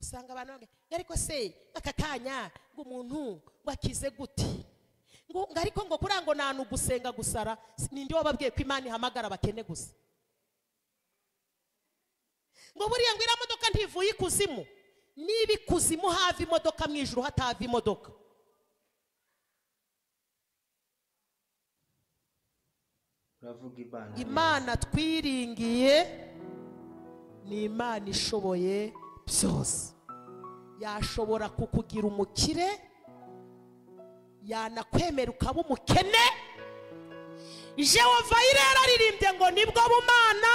usanga abantu bavuga ariko se aka kanya ngo umuntu ngo akize gute ngo ngo ariko ngo kuriya ngo nta gusenga gusara ninde wababwiye ko imana ihamagara abakene gusa ngo buriya ngo iriya modoka ntivuye ikuzimu niba ikuzimu hava imodoka mu ijoro hatava imodoka uravuga imana imana twiringiye ni imana ishoboye byose yashobora kukugira umukire yanakwemera ukaba umukene jehova irera aririmbye ngo nibwo bumana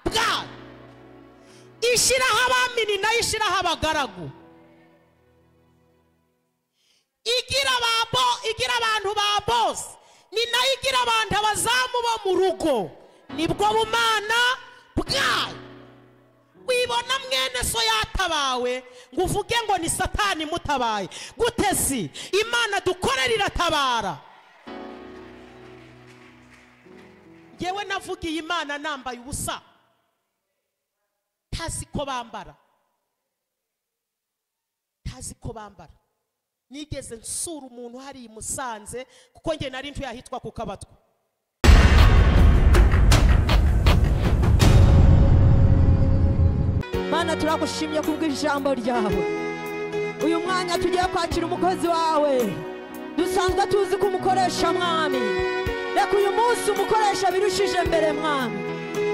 bwayo ishyiraho abamini nayo ishyiraho abagaragu igira ba bo- igira abantu ba bose ni nayo igira abantu abazamu bo mu rugo nibwo bumana bwayo wibona mwene so yatabawe ngo uvuge ngo ni satani imutabaye gute si imana dukorera iratabara ngewe navugiye imana nambaye ubusa ntazi ko bambara ntazi ko bambara nigeze nsura umuntu hariya i musanze kuko nge nari ntuye ahitwa ku kabatwa mana turagushimye kubw'ijambo ryawe uyu mwanya tugiye kwakira umukozi wawe dusanzwe tuzi ko umukoresha mwami reka uyu munsi umukoresha birushije mbere mwami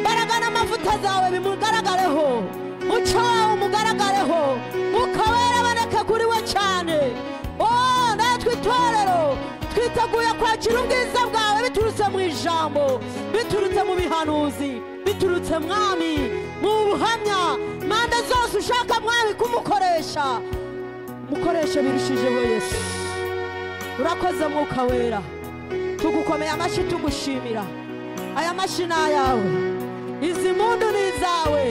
mbaraga n'amavuta zawe bimugaragareho muco wawe umugaragareho mwuka wera aboneke kuri we cyane o natwe itorero twiteguye kwakira ubwiza bwawe biturutse mu ijambo biturutse mu bihanuzi biturutse mwami mu buhamya manda zose ushaka mwami kumukoresha mukoreshe birushijeho yesu urakoze mwuka wera tugukomeye amashyi tugushimira aya mashyi ni ayawe izi mpundu ni izawe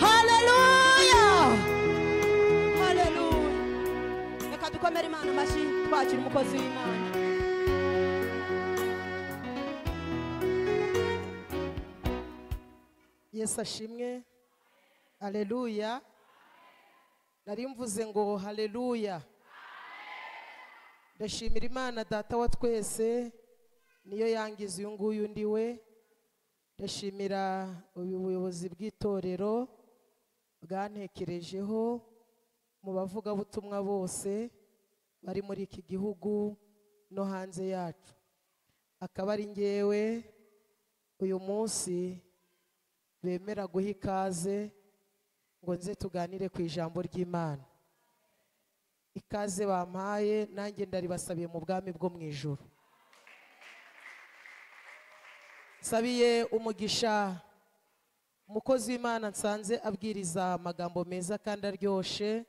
haleluya haleluya reka dukomere imana amashyi twakira umukozi w'imana yesu ashimwe hareruya nari mvuze ngo hareruya ndashimira imana data wa twese niyo yangiza uyu nguyu ndi we ndashimira ubu buyobozi bw'itorero bwantekerejeho mu bavugabutumwa bose bari muri iki gihugu no hanze yacu akaba ari ngewe uyu munsi bemera guha ikaze ngo nze tuganire ku ijambo ry'imana ikaze bampaye nanjye ndaribasabiye mu bwami bwo mu ijoro nsabiye umugisha umukozi w'imana nsanze abwiriza amagambo meza kandi aryoshye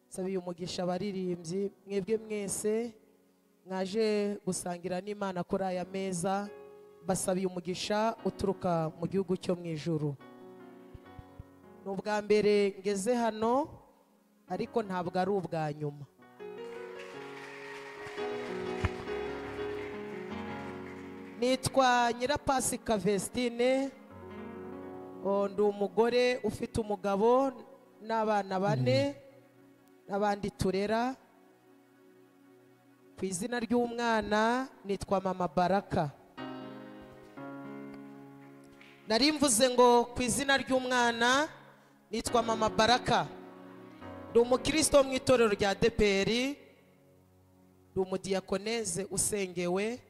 nsabiye umugisha abaririmbyi mwebwe mwese mwaje gusangira n'imana kuri aya meza basabiye umugisha uturuka mu gihugu cyo mu ijoro ni ubwa mbere ngeze hano ariko ntabwo ari ubwa nyuma nitwa nyirapasika vesitine Oh, ndi umugore ufite umugabo n'abana bane n'abandi turera ku izina ry'umwana nitwa mama baraka nari mvuze ngo ku izina ry'umwana nitwa mama baraka ndi umukristo wo mu itorero rya deperi ndi umudiyakoneze usengewe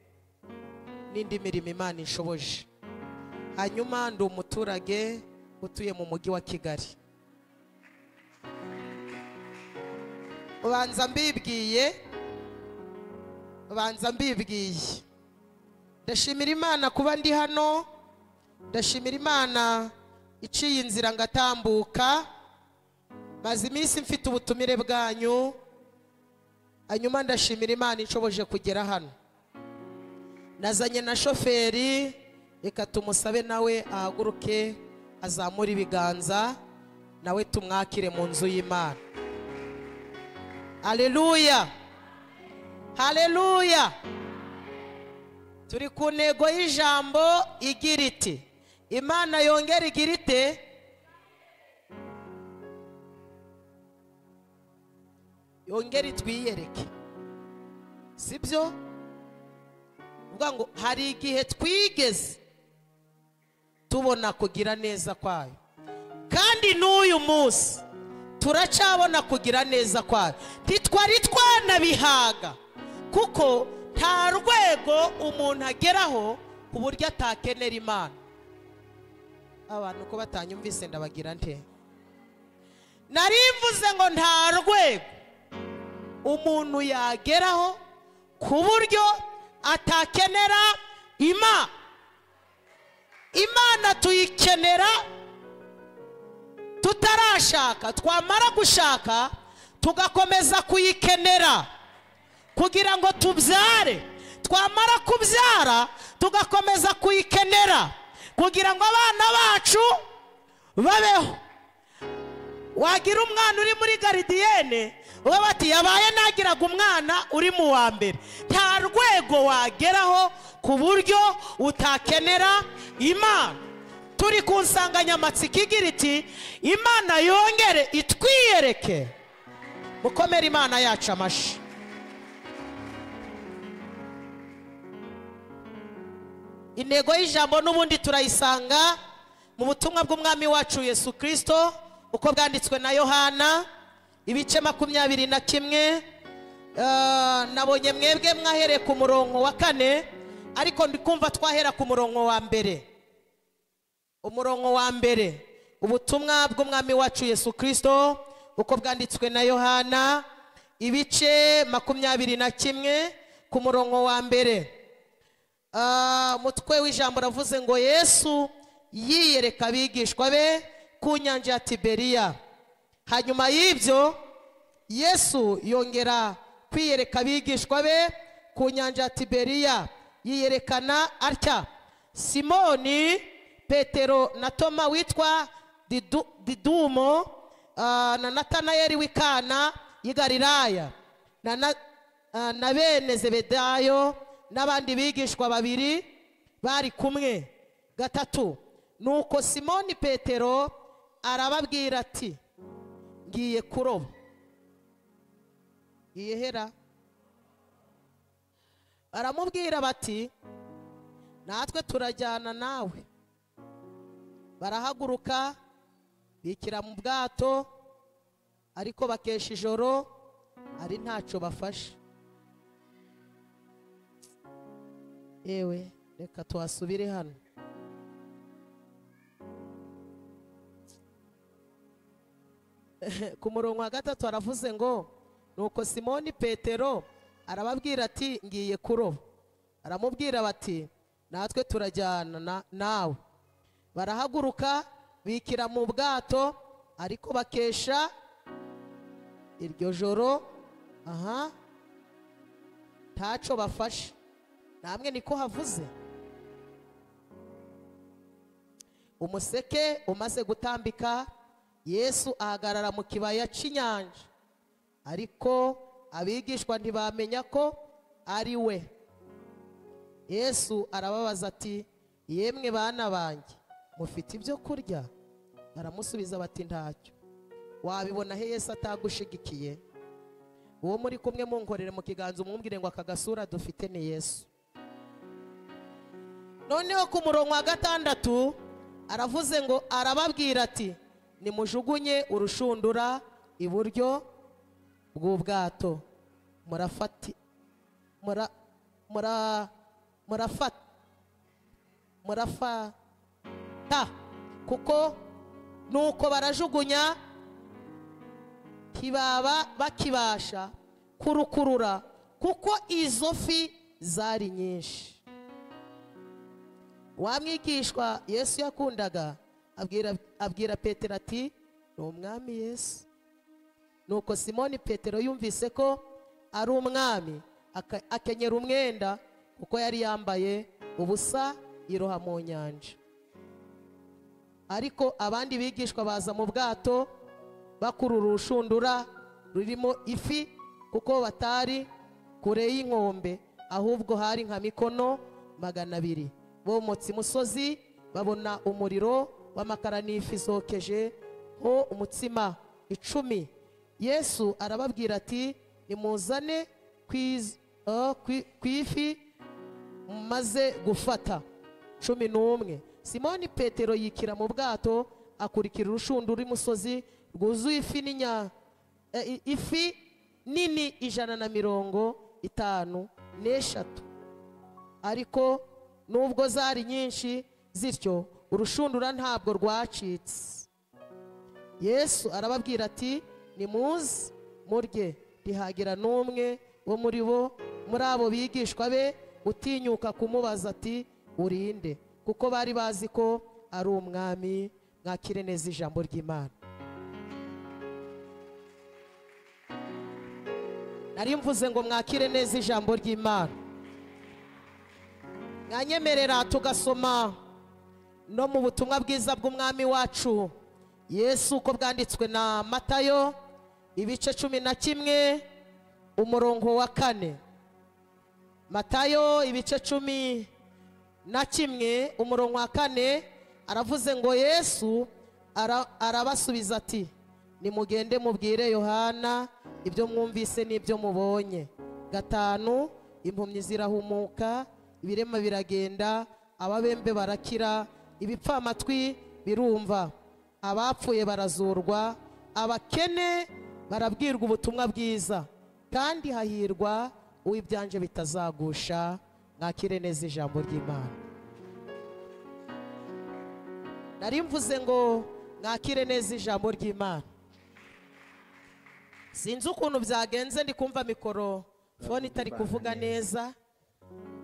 n'indi mirimo imana inshoboje hanyuma ndi umuturage utuye mu mujyi wa kigali ubanza mbibwiye ubanza mbibwiye ndashimira imana kuba ndi hano ndashimira imana iciye inzira ngatambuka maze iminsi mfite ubutumire bwanyu hanyuma ndashimira imana inshoboje kugera hano nazanye na shoferi reka tumusabe nawe ahaguruke azamure ibiganza nawe tumwakire mu nzu y'imana haleluya haleluya turi ku ntego y'ijambo igira iti imana yongera igira ite yongere twiyereke sibyo uvuga ngo hari igihe twigeze tubona kugira neza kwayo kandi n'uyu munsi turacabona kugira neza kwayo ntitwari twanabihaga kuko nta rwego umuntu ageraho ku buryo atakenera imana abantu ko batanyumvise ndabagira nte nari mvuze ngo nta rwego umuntu yageraho ku buryo atakenera imana imana tuyikenera tutarashaka twamara gushaka tugakomeza kuyikenera kugira ngo tubyare twamara kubyara tugakomeza kuyikenera kugira ngo abana bacu babeho wagira umwana uri muri garidiyene uba bati yabaye nagiraga umwana uri mu wa mbere nta rwego wageraho ku buryo utakenera imana turi ku nsanganyamatsiko igira iti imana yongere itwiyereke mukomere imana yacu amashyi intego y'ijambo n'ubundi turayisanga mu butumwa bw'umwami wacu yesu kirisito uko bwanditswe na yohana ibice makumyabiri na kimwe eh, nabonye mwebwe mwahereye ku murongo wa kane ariko ndikumva twahera ku murongo wa mbere umurongo wa mbere ubutumwa bw'umwami wacu yesu kirisito uko bwanditswe na yohana ibice makumyabiri na kimwe ku murongo wa mbere Ah, umutwe w'ijambo uravuze ngo yesu yiyereka abigishwa be ku nyanja ya tiberiya hanyuma y'ibyo yesu yongera kwiyereka abigishwa be ku nyanja ya tiberiya yiyerekana atya simoni petero na toma witwa Didu- didumo ah, na natanayeli w'ikana y'i galilaya na na- ah, na bene zebedayo n'abandi bigishwa babiri bari kumwe gatatu nuko simoni petero arababwira ati ngiye kuroba ngiye hera baramubwira bati natwe turajyana nawe barahaguruka bikira mu bwato ariko bakesha ijoro ari ntacyo bafashe yewe reka tuhasubire hano ku murongo wa gatatu aravuze ngo nuko simoni petero arababwira ati ngiye kuroba aramubwira bati natwe turajyana na- nawe barahaguruka bikira mu bwato ariko bakesha iryo joro aha ntaco bafashe namwe niko havuze umuseke umaze gutambika yesu ahagarara mu kibaya cy'inyanja ariko abigishwa ntibamenya ko ari we yesu arababaza ati yemwe bana banjye mufite ibyo kurya baramusubiza bati ntacyo wabibona he yesu atagushigikiye uwo muri kumwe munkorere mu kiganza umwumvire ngo aka gasura dufite ni yesu noneho ku murongo wa gatandatu aravuze ngo arababwira ati nimujugunye urushundura iburyo bw'ubwato murafati mura mura murafata murafata kuko nuko barajugunya ntibaba bakibasha kurukurura kuko izo fi zari nyinshi wa mwigishwa yesu yakundaga abwira, abwira petero ati ni umwami yesu nuko simoni petero yumvise ko ari umwami aka- akenyera umwenda kuko yari yambaye ubusa yiroha mu nyanja ariko abandi bigishwa baza mu bwato bakurura urushundura rurimo ifi kuko batari kure y'inkombe ahubwo hari nka mikono magana abiri bomotse imusozi babona umuriro w'amakara n'ifi zokeje ho umutsima icumi yesu arababwira ati nimuzane ku iz- ah, ku- ku ifi maze gufata cumi n'umwe simoni petero yikira mu bwato akurikira urushundura imusozi rwuzuye ifi n'inya eh, i- ifi nini ijana na mirongo itanu n'eshatu ariko nubwo zari nyinshi zityo urushundura ntabwo rwacitse yesu arababwira ati nimuze murye ntihagira n'umwe wo muri bo muri abo bigishwa be utinyuka kumubaza ati urinde kuko bari bazi ko ari umwami mwakire neza ijambo ry'imana nari mvuze ngo mwakire neza ijambo ry'imana mwanyemerera tugasoma no mu butumwa bwiza bw'umwami wacu yesu uko bwanditswe na matayo ibice cumi na kimwe umurongo wa kane matayo ibice cumi na kimwe umurongo wa kane aravuze ngo yesu ara- arabasubiza ati nimugende mubwire yohana ibyo mwumvise n'ibyo mubonye gatanu impumyi zirahumuka ibirema biragenda ababembe barakira ibipfamatwi birumva abapfuye barazurwa abakene barabwirwa ubutumwa bwiza kandi hahirwa uw'ibyanje bitazagusha mwakire neza ijambo ry'imana nari mvuze ngo mwakire neza ijambo ry'imana sinzi ukuntu byagenze ndi kumva mikoro fone itari kuvuga neza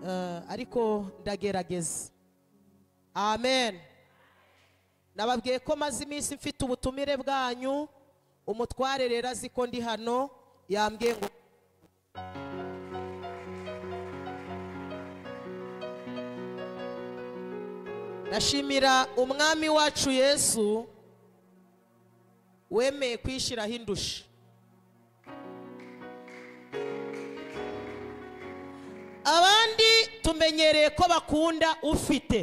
eh, ariko ndagerageza amen nababwiye ko maze iminsi mfite ubutumire bwanyu umutware rero azi ko ndi hano yambwiye ngo ndashimira umwami wacu yesu wemeye kwishyiraho indusha abandi tumenyereye ko bakunda ufite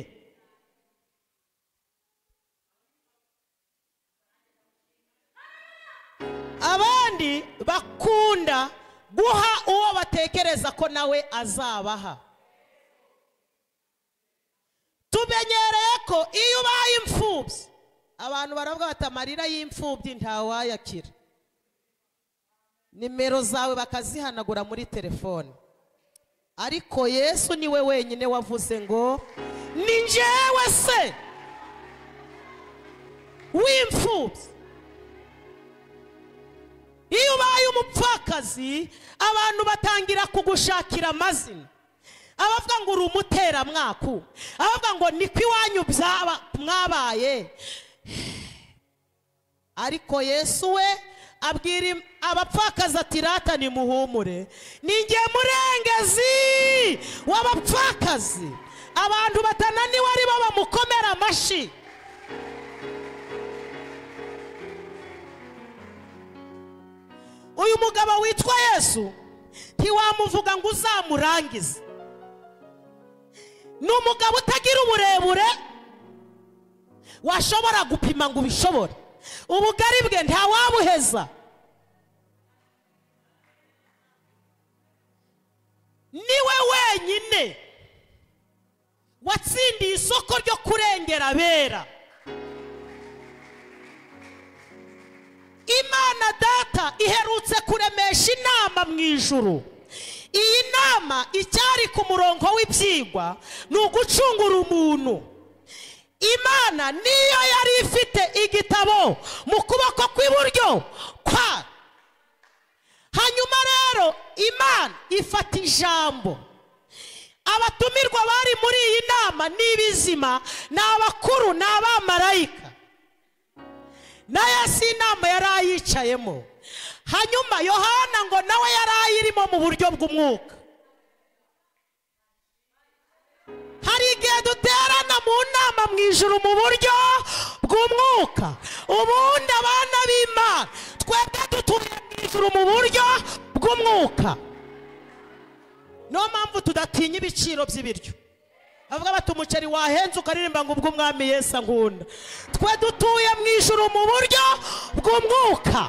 abandi bakunda guha uwo batekereza ko nawe azabaha tumenyereye ko iyo ubaye imfubyi abantu baravuga bati amarira y'imfubyi ntawayakira nimero zawe bakazihanagura muri telefone ariko yesu niwe wenyine wavuze ngo ni njyewe se w'imfubyi iyo ubaye umupfakazi abantu batangira kugushakira amazina abavuga ngo uri umuteramwaku abavuga ngo niko iwanyu byaba- mwabaye ariko yesu we abwira im- abapfakazi ati rata nimuhumure ninjye murengezi w'abapfakazi abantu batananiwe ari bo bamukomera amashyi uyu mugabo witwa yesu ntiwamuvuga ngo uzamurangize ni umugabo utagira uburebure washobora gupima ngo ubishobore ubugari bwe ntawabuheza niwe wenyine watsindiye isoko ryo kurengera abera imana data iherutse kuremesha inama mu ijuru iyi nama icyari ku murongo w'ibyigwa ni ugucungura umuntu imana niyo yari ifite igitabo mu kuboko kw'iburyo kwa hanyuma rero imana ifata ijambo abatumirwa bari muri iyi nama ni ibizima ni abakuru ni abamarayika na yesu inama yari ayicayemo hanyuma yohana ngo nawe yari ayirimo mu buryo bw'umwuka hari igihe duterana mu nama mu ijuru mu buryo bw'umwuka ubundi abana b'imana twebwe dutuye mu ijuru mu buryo bw'umwuka niyo mpamvu tudatinya ibiciro by'ibiryo avuga bati umuceri wahenze ukaririmba ngo ubw'umwami yesu ankunda twe dutuye mu ijuru mu buryo bw'umwuka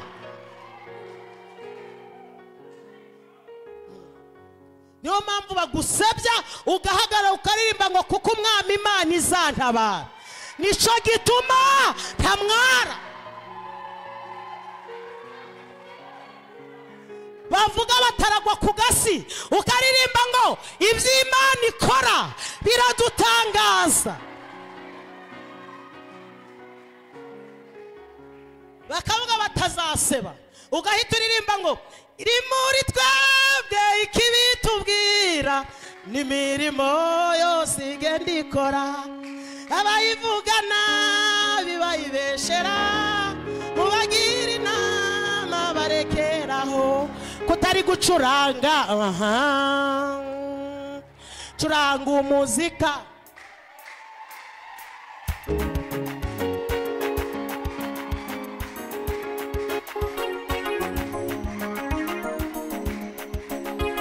niyo mpamvu bagusebya ugahagarara ukaririmba ngo kuko umwami imana izantabara nicyo gituma ntamwara bavuga bataragwa ku gasi ukaririmba ngo iby'imana ikora biradutangaza bakavuga batazaseba ugahita uririmba ngo rimuri twebwe ikibitubwira n'imirimo yose igenda ikora abayivuga nabi bayibeshera mu bagira inama barekeraho kutari gucuranga aha curanga umuzika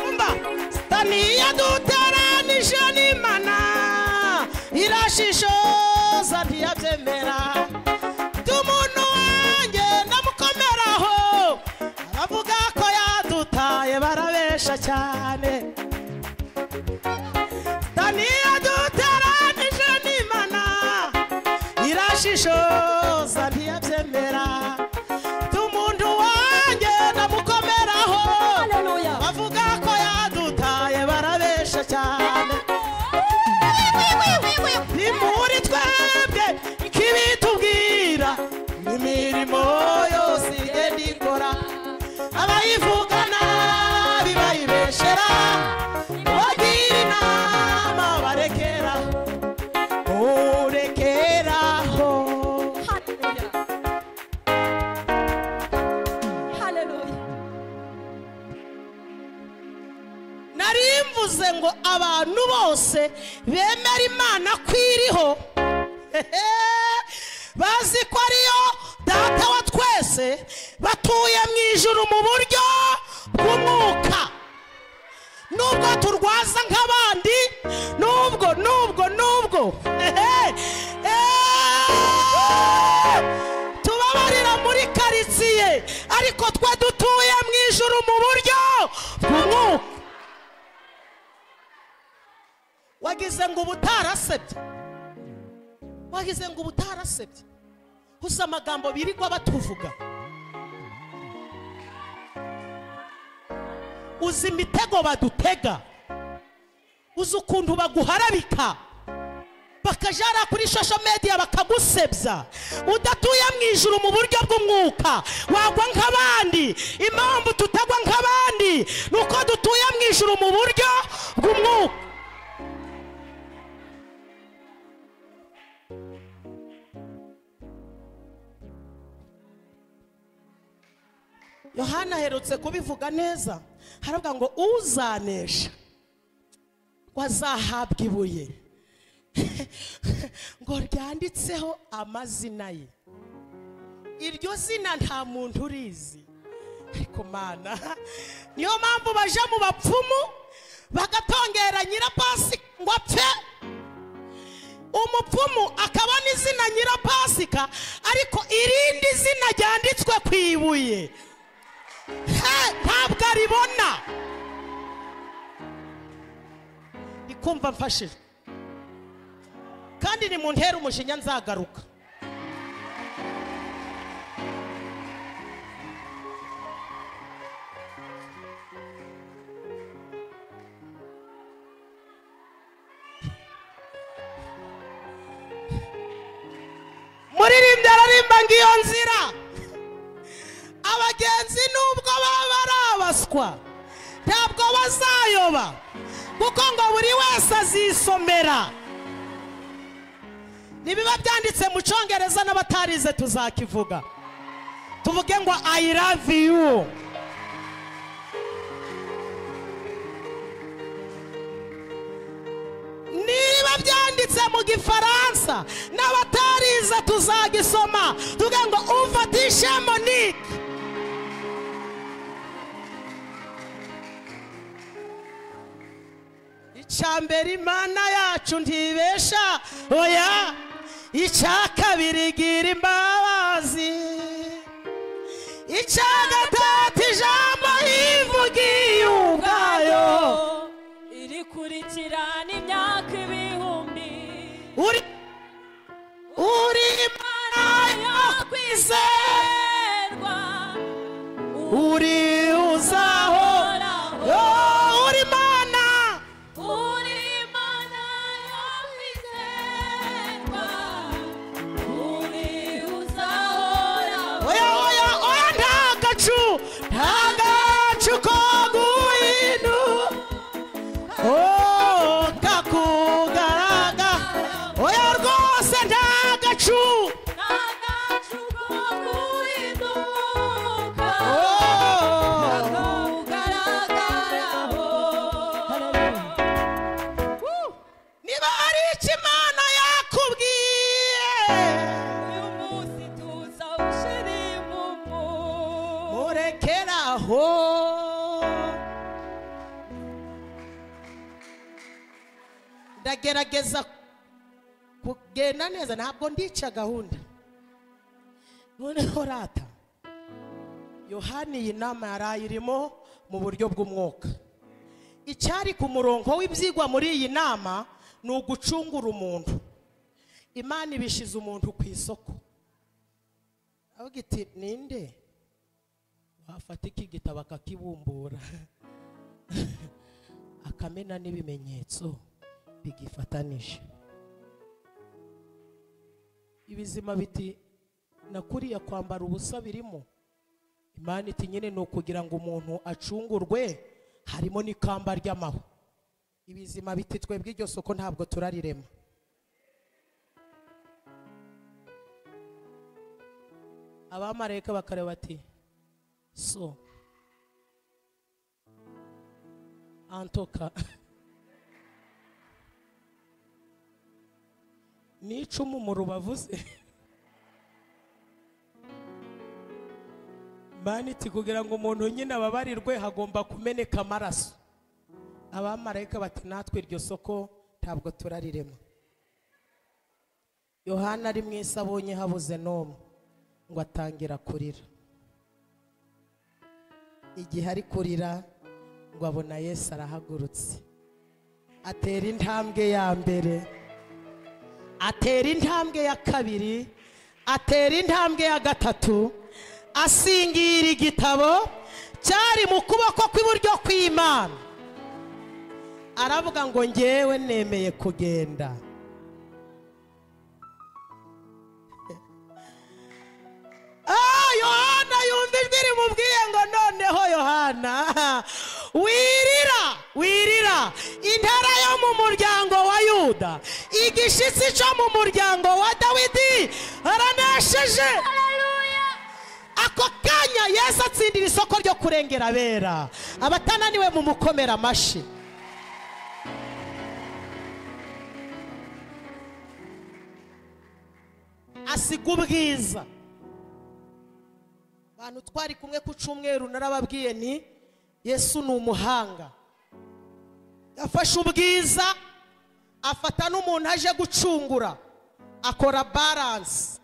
kumva sitani yaduteranije n'imana irashishoza ntiyabyemera by'umuntu wanjye ndamukomeraho abavuga ko yadutaye barabesha cyane sitani yaduteranije n'imana irashishoza ntiyabyemera by'umuntu wanjye ndamukomeraho Haleluya. bavuga ko yadutaye barabesha cyane ni muri twebwe ikibitubwira imirimo yose igenda ikora abayivuga nabi bayibeshera bagira inama barekera urekeraho Haleluya. nari mvuze ngo abantu bose bemera imana ko iriho bazi ko ariyo data wa twese batuye mu ijuru mu buryo bw'umwuka nubwo turwaza nk'abandi nubwo nubwo nubwo ehe, ehe, tubabarira muri karitsiye ariko twe dutuye mu ijuru mu buryo bw'umwuka wagize ngo uba utarasebye wagize ngo uba utarasebye gusa amagambo birirwa batuvuga uzi imitego badutega uzi ukuntu baguharabika bakajara kuri shosho mediya bakagusebya udatuye mu ijuru mu buryo bw'umwuka wagwa nk'abandi impamvu tutagwa nk'abandi ni uko dutuye mu ijuru mu buryo bw'umwuka yohana aherutse kubivuga neza haravuga ngo uzanesha ngo azahabwa ibuye ngo ryanditseho amazina ye iryo zina nta muntu urizi ariko mana niyo mpamvu baje mu bapfumu bagatongera nyirapasi ngo apfe umupfumu akaba n'izina nyirapasika ariko irindi zina ryanditswe ku ibuye he, ntabwo aribona ndi kumva mfashijwe kandi ni mu ntera umujinya nzagaruka muririmbyi ararimba ngo iyo nzira abagenzi nubwo baba ari abaswa ntabwo bazayoba kuko ngo buri wese azisomera nibiba byanditse mu cyongereza n'abatarize tuzakivuga tuvuge ngo i love you niba byanditse mu gifaransa n'abatariza tuzagisoma tuvuge ngo umfatishe monique icya mbere imana yacu ntibesha oya icya kabiri gira imbabazi icya gatatu ijambo yivugiye ubwayo uri uzaho yo uri mana oya oya oya nta gacu nta gacu ko guhindu oh kakugaraga oya rwose nta gacu oh niba hari icyo imana yakubwiye murekeraho ndagerageza kugenda neza ntabwo ndica gahunda noneho rata yohani iyi nama yari ayirimo mu buryo bw'umwuka icyari ku murongo w'ibyigwa muri iyi nama ni ugucungura umuntu imana ibishize umuntu ku isoko avuga iti ninde wafata iki gitabo akakibumbura akamena n'ibimenyetso bigifatanije ibizima biti nakuriye kwambara ubusa birimo imana iti nyine ni ukugira ngo umuntu acungurwe harimo n'ikamba ry'amahwa ibizima biti twebwe iryo soko ntabwo turarirema abamarayika bakareba bati so antoka ni icumu mu rubavu se maniti kugira ngo umuntu nyine ababarirwe hagomba kumeneka amaraso abamarayika bati natwe iryo soko ntabwo turarirema yohana ari mwisi abonye habuze n'umwe ngo atangira kurira igihe ari kurira ngo abona yesu arahagurutse atera intambwe ya mbere atera intambwe ya kabiri atera intambwe ya gatatu asingira igitabo cyari mu kuboko kw'iburyo kw'imana aravuga ngo ngewe nemeye kugenda Ah, yohana yumva ijwi rimubwiye ngo noneho yohana wirira wirira intara yo mu muryango wa yuda igishitsi cyo mu muryango wa dawidi aranesheje ako kanya yesu atsindira isoko ryo kurengera abera abatananiwe mu mukomera amashyi asiga ubwiza abantu twari kumwe ku cyumweru narababwiye ni yesu ni umuhanga yafashe ubwiza afata n'umuntu aje gucungura akora baranse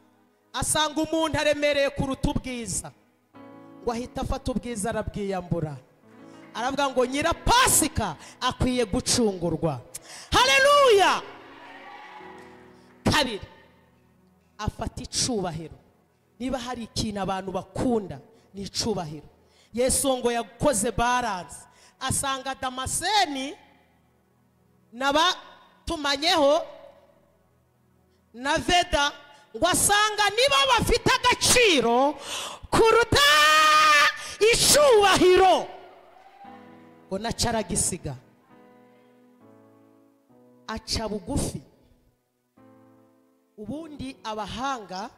asanga umuntu aremereye kuruta ubwiza ngo ahita afata ubwiza arabwiyambura aravuga ngo nyirapasika akwiye gucungurwa hareruya kabiri afata icubahiro niba hari ikintu abantu bakunda ni icubahiro yesu ngo yakoze baranse asanga damaseni n'abatumanyeho na veda ngo asanga niba bafite agaciro kuruta icubahiro ngo naca aragisiga aca bugufi ubundi abahanga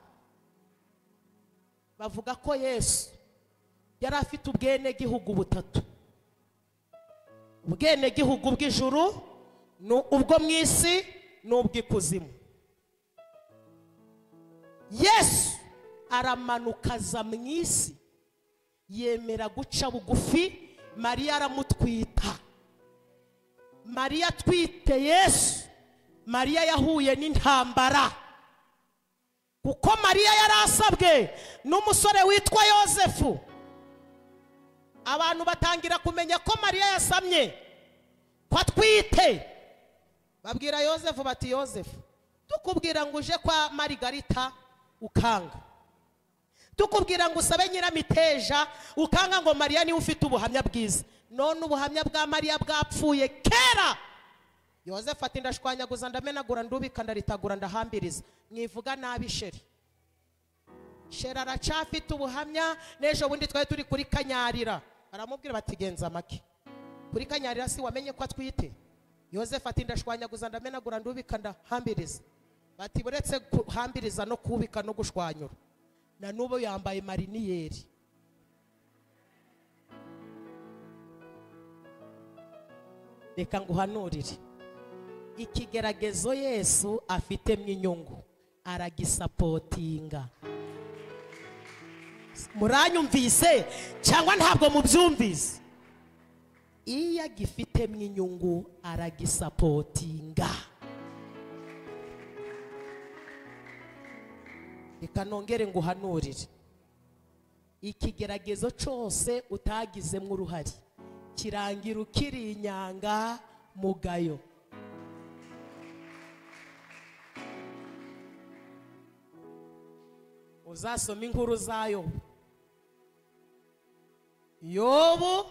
bavuga ko yesu yari afite ubwenegihugu butatu ubwenegihugu bw'ijuru ni ubwo mu isi n'ubw'ikuzimu yesu aramanuka aza mu isi yemera guca bugufi mariya aramutwita mariya atwite yesu mariya yahuye n'intambara kuko mariya yari asabwe n'umusore witwa yosefu abantu batangira kumenya ko mariya yasamye ko atwite babwira yosefu bati yosefu tukubwira ngo uje kwa marigarita ukanga tukubwira ngo usabe nyiramiteja ukanga ngo mariya niwe ufite ubuhamya bwiza none ubuhamya bwa mariya bwapfuye kera yozefu ati ndashwanyaguza ndamenagura ndubika ndaritagura ndahambiriza mwivuga nabi sheri sheri aracafite ubuhamya n'ejo bundi twari turi kuri kanyarira baramubwira bati genza amake kuri kanyarira si wamenye ko atwite yozefu ati ndashwanyaguza ndamenagura ndubika ndahambiriza bati buretse guhambiriza no kubika no gushwanyura na n'ubu yambaye mariniyeri reka nguhanurire ikigeragezo yesu afitemo inyungu aragisapotinga muranyumvise cyangwa ntabwo mubyumvise iyo agifitemo inyungu aragisapotinga reka nongere nguhanurire ikigeragezo cyose utagizemo uruhare kirangira ukiri inyanga mugayo uzasoma inkuru zayo yobu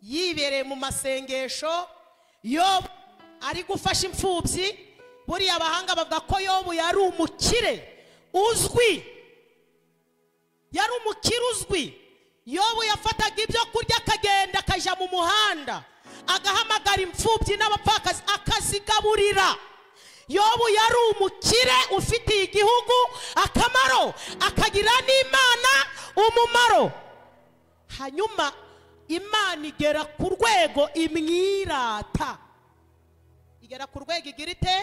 yibereye mu masengesho yobu ari gufasha imfubyi buriya abahanga bavuga ko yobu yari umukire uzwi yari umukire uzwi yobu yafataga ibyo kurya akagenda akajya mu muhanda agahamagara imfubyi n'abapfakazi akazigaburira yobu yari umukire ufitiye igihugu akamaro akagira n'imana umumaro hanyuma imana igera ku rwego imwirata igera ku rwego igira ite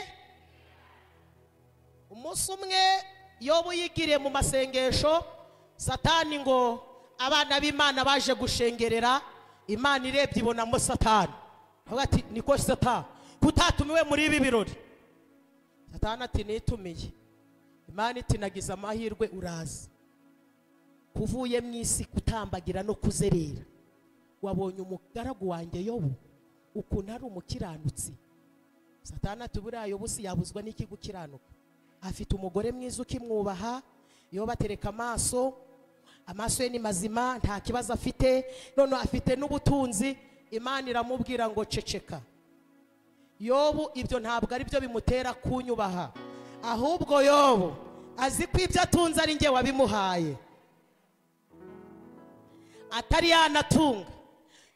umunsi umwe yobu yigiriye mu masengesho satani ngo abana b'imana baje gushengerera imana irebye ibonamo satani avuga ati niko satani kutatumiwe muri ibi birori satani ati nitumiye imana iti nagize amahirwe uraza kuvuye mu isi kutambagira no kuzerera wabonye umugaragu wanjye yobu ukuntu ari umukiranutsi satani ati buriya yobu si yabuzwa n'iki gukiranuka afite umugore mwiza ukimwubaha yobu atereka amaso amaso ye ni mazima nta kibazo afite none afite n'ubutunzi imana iramubwira ngo ceceka yobu ibyo ntabwo ari byo bimutera kunyubaha ahubwo yobu azi ko ibyo atunze ari nge wabimuhaye atari yanatunga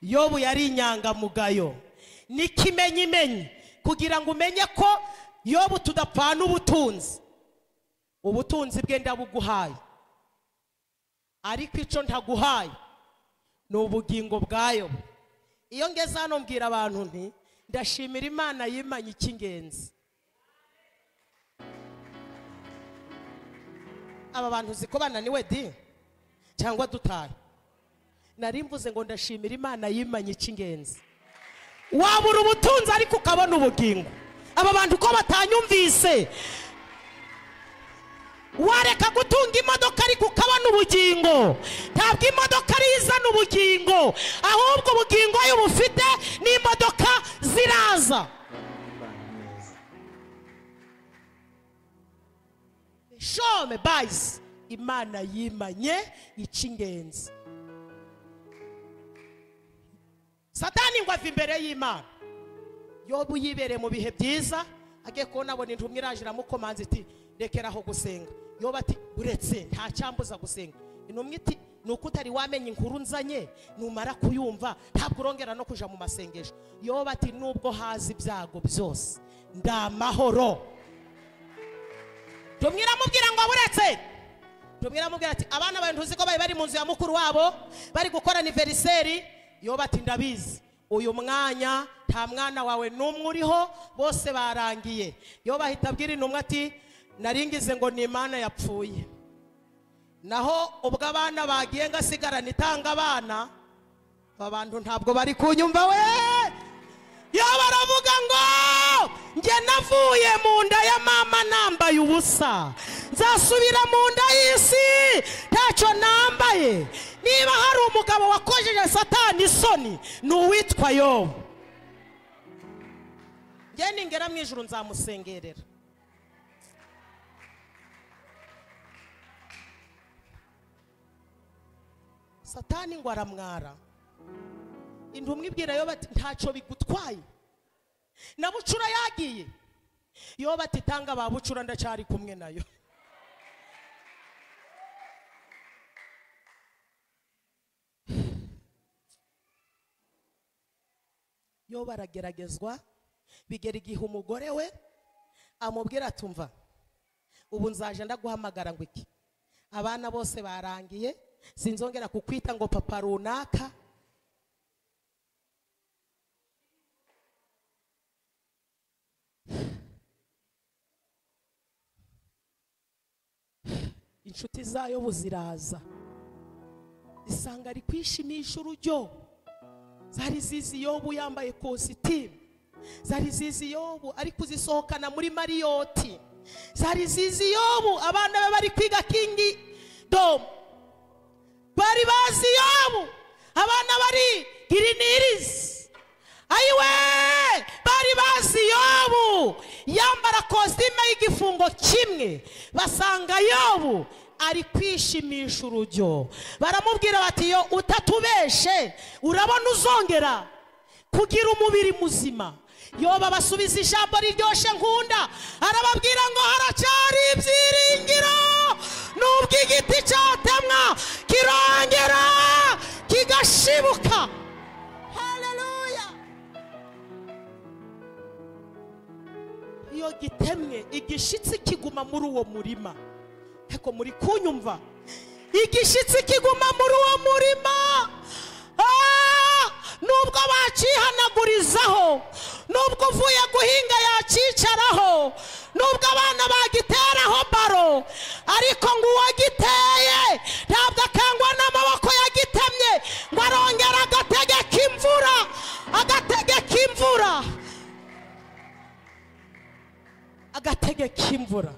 yobu yari inyangamugayo n'ikimenyimenyi kugira ngo umenye ko yobu tudapfana ubutunzi ubutunzi bwe ndabuguhaye ariko icyo ntaguhaye ni ubugingo bwayo iyo ngeze hano mbwira abantu nti ndashimira imana yimanye icy'ingenzi aba bantu uzi ko bananiwe di cyangwa dutahe nari mvuze ngo ndashimira imana yimanye icy'ingenzi wabura ubutunzi ariko ukabona ubugingo aba bantu ko batanyumvise wareka gutunga imodoka ariko ukabona ubugingo ntabwo imodoka ariyo izana ubugingo ahubwo ubugingo iyo bufite n'imodoka ziraza shome bayizi imana yimanye icy'ingenzi satani ngo ava imbere y'imana yobu yibereye mu bihe byiza agiye kubona abona intumwa iraje iramukomanza iti rekeraho gusenga yoba ati uretse nta cyambuza gusenga intumwa iti ni uko utari wamenya inkuru nzanye numara kuyumva ntabwo urongera no kujya mu masengesho yoba ati nubwo haza ibyago byose ndi amahoro tumwe iramubwira ngo buretse tumwe iramubwira ati abana bawe ntuzi ko bari bari mu nzu ya mukuru wabo bari gukora aniveriseri yoba ati ndabizi uyu mwanya nta mwana wawe n'umwe uriho bose barangiye yoba ahita abwira intumwa ati naringize ngo ni imana yapfuye naho ubwo abana bagiye ngasigarana itanga abana aba bantu ntabwo bari kunyumva we iyo baravuga ngo njye navuye mu nda ya mama nambaye ubusa nzasubira mu nda y'isi ntacyo nambaye niba hari umugabo wakojeje satani isoni ni uwitwa yobu njye ningera mu ijoro nzamusengerera satani ngo aramwara intumwa ibwira yo bati ntacyo bigutwaye na bucura yagiye yo bati tanga ba bucura ndacyari kumwe nayo yo barageragezwa bigera igihe umugore we amubwira ati umva ubu nzaje ndaguhamagara ngo iki abana bose barangiye sinzongera kukwita ngo papa runaka inshuti zayo buziraza zisanga ari kwishimisha urujyo zari zizi yobu yambaye kositimu zari zizi yobu ari kuzisohokana muri mariyoti zari zizi yobu abana be bari kwiga kingi domu bari bazi yobu abana bari girinirizi ayiwe bari bazi yobu yambara kositime y'igifungo kimwe basanga yobu ari kwishimisha urujyo baramubwira bati yo utatubeshe urabona uzongera kugira umubiri muzima yoba basubiza ijambo riryoshye nkunda arababwira ngo haracyari ibyiringiro nubwo igiti cyatemwa kirongera kigashibuka haleluya iyo gitemwe igishitsi kiguma muri uwo murima ariko muri kunyumva igishitsi kiguma muri uwo murima Ah! nubwo bakihanagurizaho nubwo uvuye guhinga yakicaraho nubwo abana bagiteraho baro ariko ngo uwo giteye ntabwo akangwa n'amaboko yagitemye ngo arongere agategeka imvura agategeka imvura agategeka imvura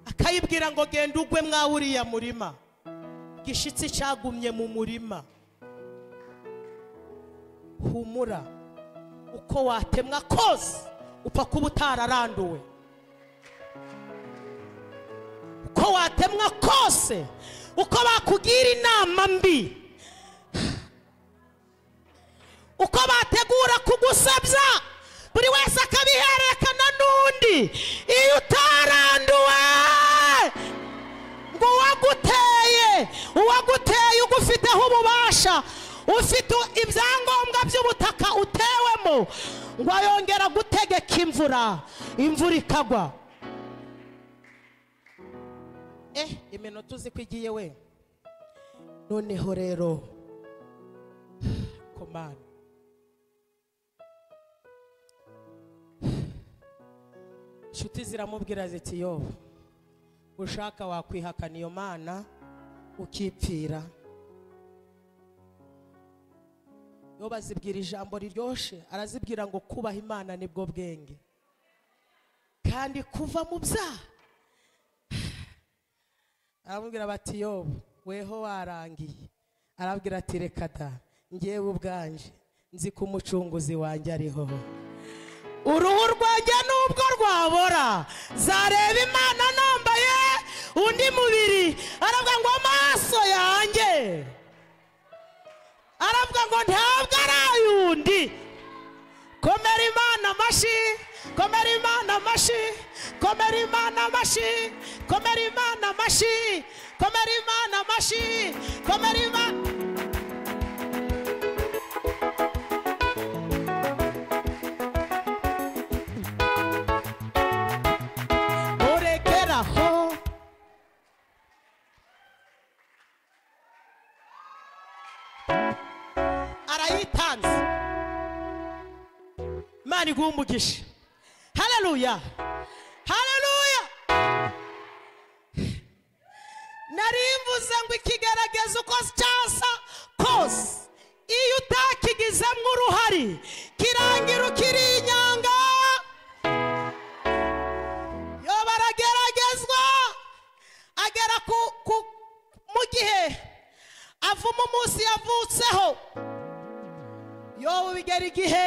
akayibwira ngo genda ugwe mwa uriya murima gishitsi cyagumye mu murima humura uko watemwa kose upfa kuba utararanduwe uko watemwa kose uko bakugira inama mbi uko bategura kugusabya buri wese akabihererekana n'undi iyo utaranduwe ngo uwaguteye uwaguteye ugufiteho ububasha ufite ibyangombwa by'ubutaka utewemo ngo ayongera gutegeka imvura imvura ikagwa eh iminota uzi ko igiye we noneho rero komani inshuti ziramubwira ziti yoba ushaka wakwihakana iyo mana ukipfira iyo bazibwira ijambo riryoshye arazibwira ngo kubaha imana nibwo bwenge kandi kuva mu byaha aramubwira bati yobu weho warangiye arabwira ati reka da ngewe ubwanje nzi ko umucunguzi wanjye ariho uruhu rwanjye nubwo rwabora zareba imana nambaye undi mubiri aravuga ngo amaso yanjye aravuga ngo ntabwo ari ay'undi komera imana amashi komera imana amashi komera imana amashi komera imana amashi komera imana amashi komera imana urekeraho arayitanze imana iguhe umugisha haleluya haleluya nari mvuze ngo ikigaragaza uko cyasa kose iyo utakigizemo uruhari kirangira ukiri inyanga yo barageragezwa agera ku, ku mu gihe avuma umunsi yavutseho yobu bigera igihe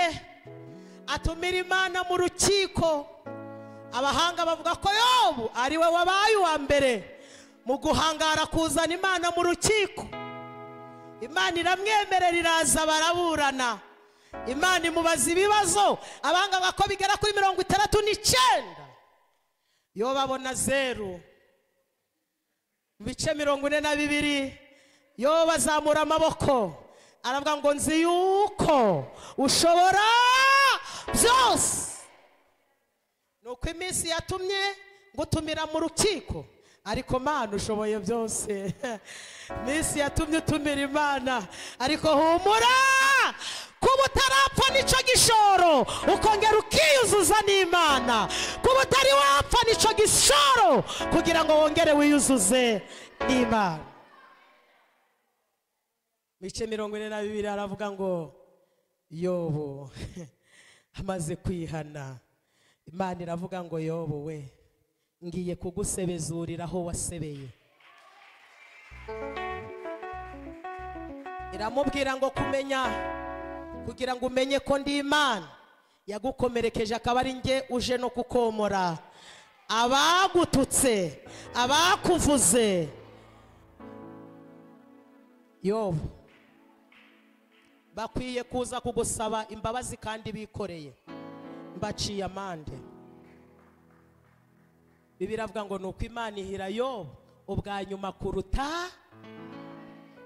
atumira imana mu rukiko abahanga bavuga ko yobu ari we wabaye uwa mbere mu guhangara kuzana imana mu rukiko imana iramwemerera iraza baraburana imana imubaza ibibazo abanganga ko bigera kuri mirongo itandatu n'icyenda yo babona zeru mu bice mirongo ine na bibiri yo bazamura amaboko aravuga ngo nzi yuko ushobora byose ni uko iminsi yatumye ngutumira mu rukiko ariko mana ushoboye byose iminsi yatumye utumira imana ariko humura kuba utarapfa n'icyo gishoro ukongera ukiyuzuza n'imana kuba utari wapfa n'icyo gishoro kugira ngo wongere wiyuzuze n'imana bice mirongo ine na bibiri aravuga ngo yobo amaze kwihana imana iravuga ngo yobo we ngiye kugusebezurira aho wasebeye iramubwira ngo kumenya kugira ngo umenye ko ndi imana yagukomerekeje akaba ari njye uje no kukomora abagututse abakuvuze yobo bakwiye kuza kugusaba imbabazi kandi bikoreye mbaciye amande bibiri avuga ngo ni uko imana ihira yo ubwa nyuma kuruta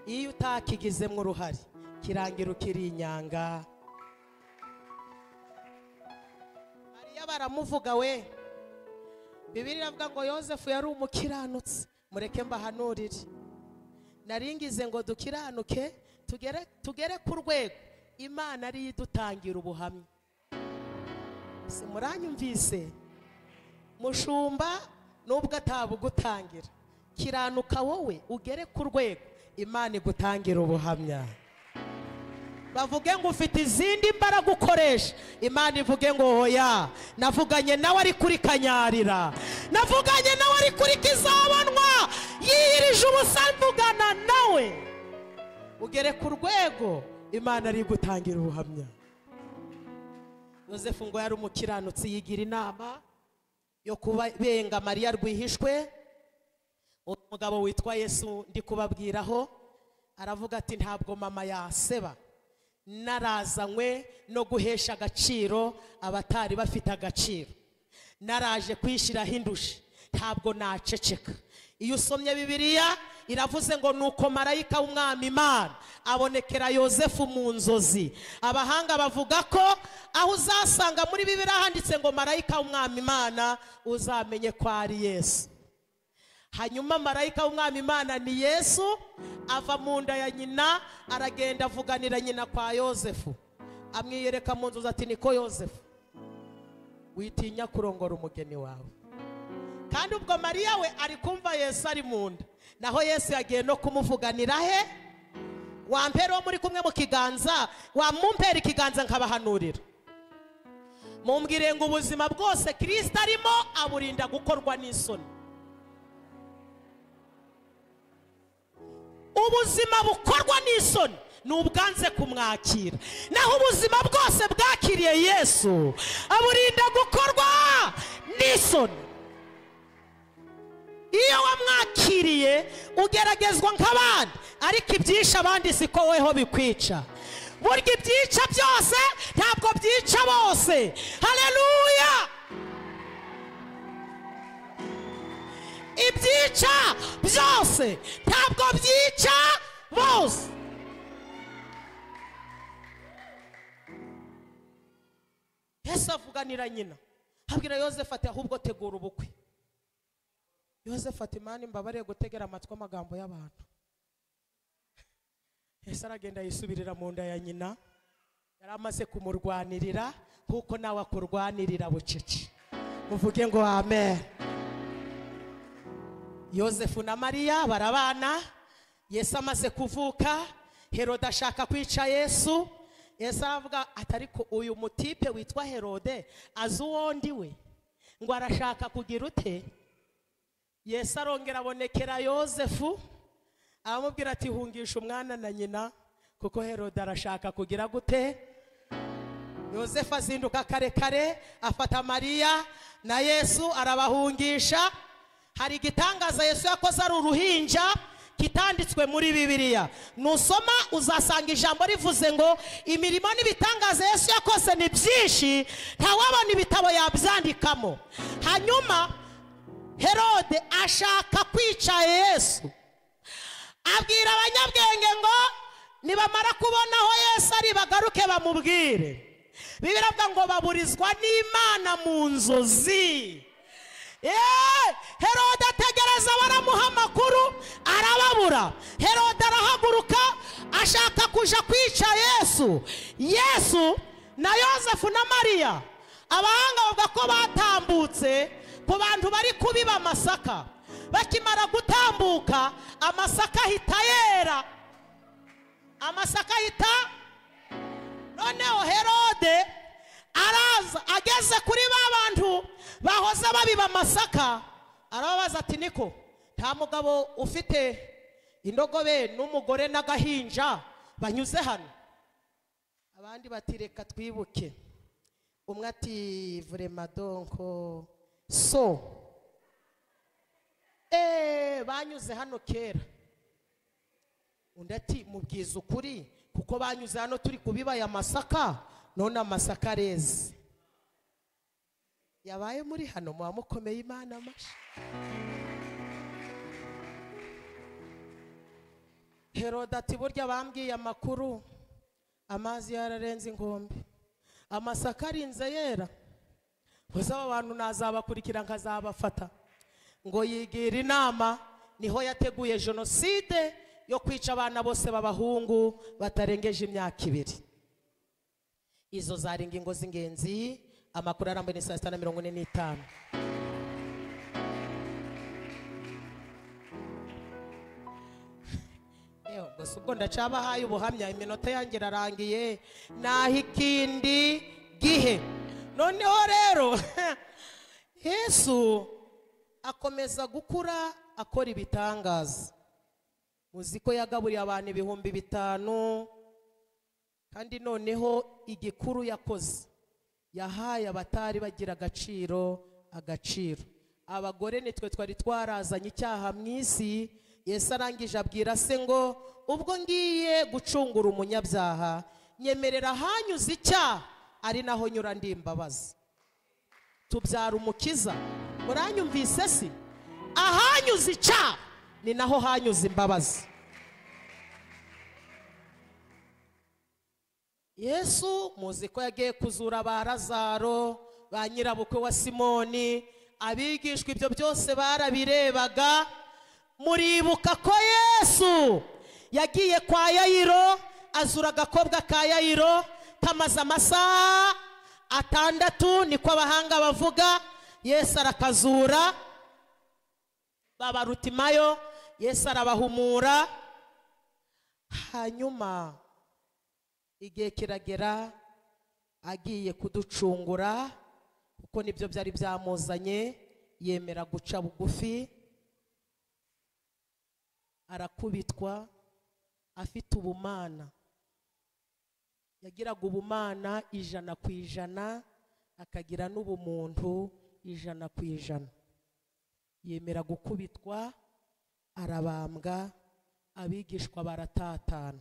iyo utakigizemo uruhare kirangira ukiri inyanga mariya baramuvuga we bibiri iravuga ngo yosefu yari umukiranutsi mureke mbahanurire naringize ngo dukiranuke tugere tugere ku rwego imana ariyo idutangira ubuhamya si muranyumvise mushumba nubwo atabugutangira kiranuka wowe ugere ku rwego imana igutangira ubuhamya bavuge ngo ufite izindi mbaraga ukoresha imana ivuge ngo hoya navuganye nawe ari kuri kanyarira navuganye nawe ari kuri kizabonwa yiyirije ubusa mvugana nawe ugere ku rwego imana ari gutangira ubuhamya yosefu ngo yari umukiranutsi yigira inama yo kubenga mariya rwihishwe umugabo witwa yesu ndi kubabwiraho aravuga ati ntabwo mama yaseba narazanywe no guhesha agaciro abatari bafite agaciro naraje kwishyiraho indushe ntabwo naceceka iyo usomye bibiliya iravuze ngo nuko marayika w'umwami imana abonekera yosefu mu nzozi abahanga bavuga ko aho uzasanga muri bibiliya handitse ngo marayika w'umwami imana uzamenye ko ari yesu hanyuma marayika w'umwami imana ni yesu ava mu nda ya nyina aragenda avuganira nyina kwa yosefu amwiyereka mu nzozi ati niko yosefu witinya kurongora umugeni wawe kandi ubwo mariya we ari kumva yesu ari mu nda naho yesu yagiye no kumuvuganira he wampera uwo muri kumwe mu kiganza wamumpera ikiganza nkabahanurira mumbwire ngo ubuzima bwose kirisita arimo aburinda gukorwa n'isoni ubuzima bukorwa n'isoni ni ubwanze kumwakira naho ubuzima bwose bwakiriye yesu aburinda gukorwa n'isoni iyo wamwakiriye ugeragezwa nk'abandi ariko ibyisha abandi si ko weho bikwica burya ibyica byose ntabwo byica bose hareruya ibyica byose ntabwo byica bose yesu avuganira nyina habwira yosefu ati ahubwo tegura ubukwe yosefu ati mani mbabariye gutegera amatwi amagambo y'abantu ese aragenda yisubirira mu nda ya nyina yari amaze kumurwanirira nk'uko nawe akurwanirira bucece muvuge ngo amen yosefu na mariya barabana yesu amaze kuvuka herode ashaka kwica yesu yesu aravuga ati ariko uyu mutipe witwa herode azi uwo ndi we ngo arashaka kugira ute yesu arongera abonekera yosefu aramubwira ati hungisha umwana na nyina kuko herode arashaka kugira gute yosefu azinduka kare kare afata mariya na yesu arabahungisha hari igitangaza yesu yakoze ari uruhinja kitanditswe muri bibiliya nusoma uzasanga ijambo rivuze ngo imirimo n'ibitangaza yesu yakoze ni byinshi ntawabona ibitabo yabyandikamo hanyuma herode ashaka kwica yesu abwira abanyabwenge ngo nibamara kubona aho yesu ari bagaruke bamubwire bibiravuga ngo baburizwa n'imana mu nzozi Eee! herode ategereza baramuha amakuru arababura herode arahaguruka ashaka kuja kwica yesu yesu na yosefu na mariya abahanga bavuga ko batambutse ku bantu bari kubiba amasaka bakimara gutambuka amasaka ahita yera amasaka ahita noneho herode araza ageze kuri ba bantu bahoze babiba amasaka arababaza ati niko nta mugabo ufite indogobe n'umugore n'agahinja banyuze hano abandi bati reka twibuke umwe ati vremadonko so eee banyuze hano kera undi ati mubwiza ukuri kuko banyuze hano turi kubibaya amasaka none amasaka areze yabaye muri hano muba mukomeye imana amashyi herode ati burya bambwiye amakuru amazi yararenze inkombe amasaka arinze yera gusa aba bantu nazabakurikira nkazabafata ngo yigira inama niho yateguye jenoside yo kwica abana bose b'abahungu batarengeje imyaka ibiri izo zari ingingo z'ingenzi amakuru arambuye ni saa sita na mirongo ine n'itanu Ewe, gusa ubwo ndacabahaye ubuhamya iminota yanjye irarangiye naho ikindi gihe noneho rero yesu akomeza gukura akora ibitangaza muzi ko yagaburiye abantu ibihumbi bitanu kandi noneho igikuru yakoze yahaye abatari bagira agaciro agaciro abagore nitwe twari twarazanye icyaha mu isi Yesu arangije abwira se ngo ubwo ngiye gucungura umunyabyaha nyemerera ahanyuze icyaha ari naho nyura ndi imbabazi tubyara umukiza muranyumvise si ahanyuze icyaha ni naho hanyuze imbabazi yesu muzi ko yagiye kuzura ba razaro ba nyirabukwe wa simoni abigishwa ibyo byose barabirebaga muribuka ko yesu yagiye kwa yayiro azura agakobwa ka yayiro kamaze amasaha atandatu niko abahanga bavuga yesu arakazura babarutimayo yesu arabahumura hanyuma igihe kiragera agiye kuducungura kuko nibyo byari byamuzanye yemera guca bugufi arakubitwa afite ubumana yagiraga ubumana ijana ku ijana akagira n'ubumuntu ijana ku ijana yemera gukubitwa arabambwa abigishwa baratatana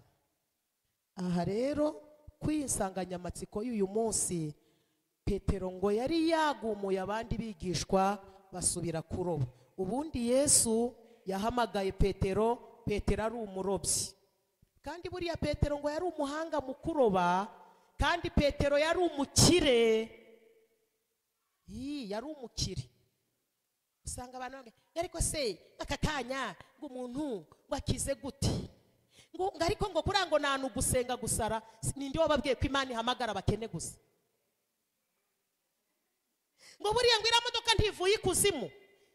aha rero kuri iyi nsanganyamatsiko y'uyu munsi petero ngo yari yagumuye abandi bigishwa basubira kuroba ubundi yesu yahamagaye petero petero ari umurobyi kandi buriya petero ngo yari umuhanga mu kuroba kandi petero yari umukire Yii, yari umukire usanga abantu bamwe ariko se aka kanya ngo umuntu ngo akize gute ngo ngo ariko ngo kuriya ngo nta gusenga gusara ninde wababwiye ko imana ihamagara abakene gusa ngo buriya ngo iriya modoka ntivuye ikuzimu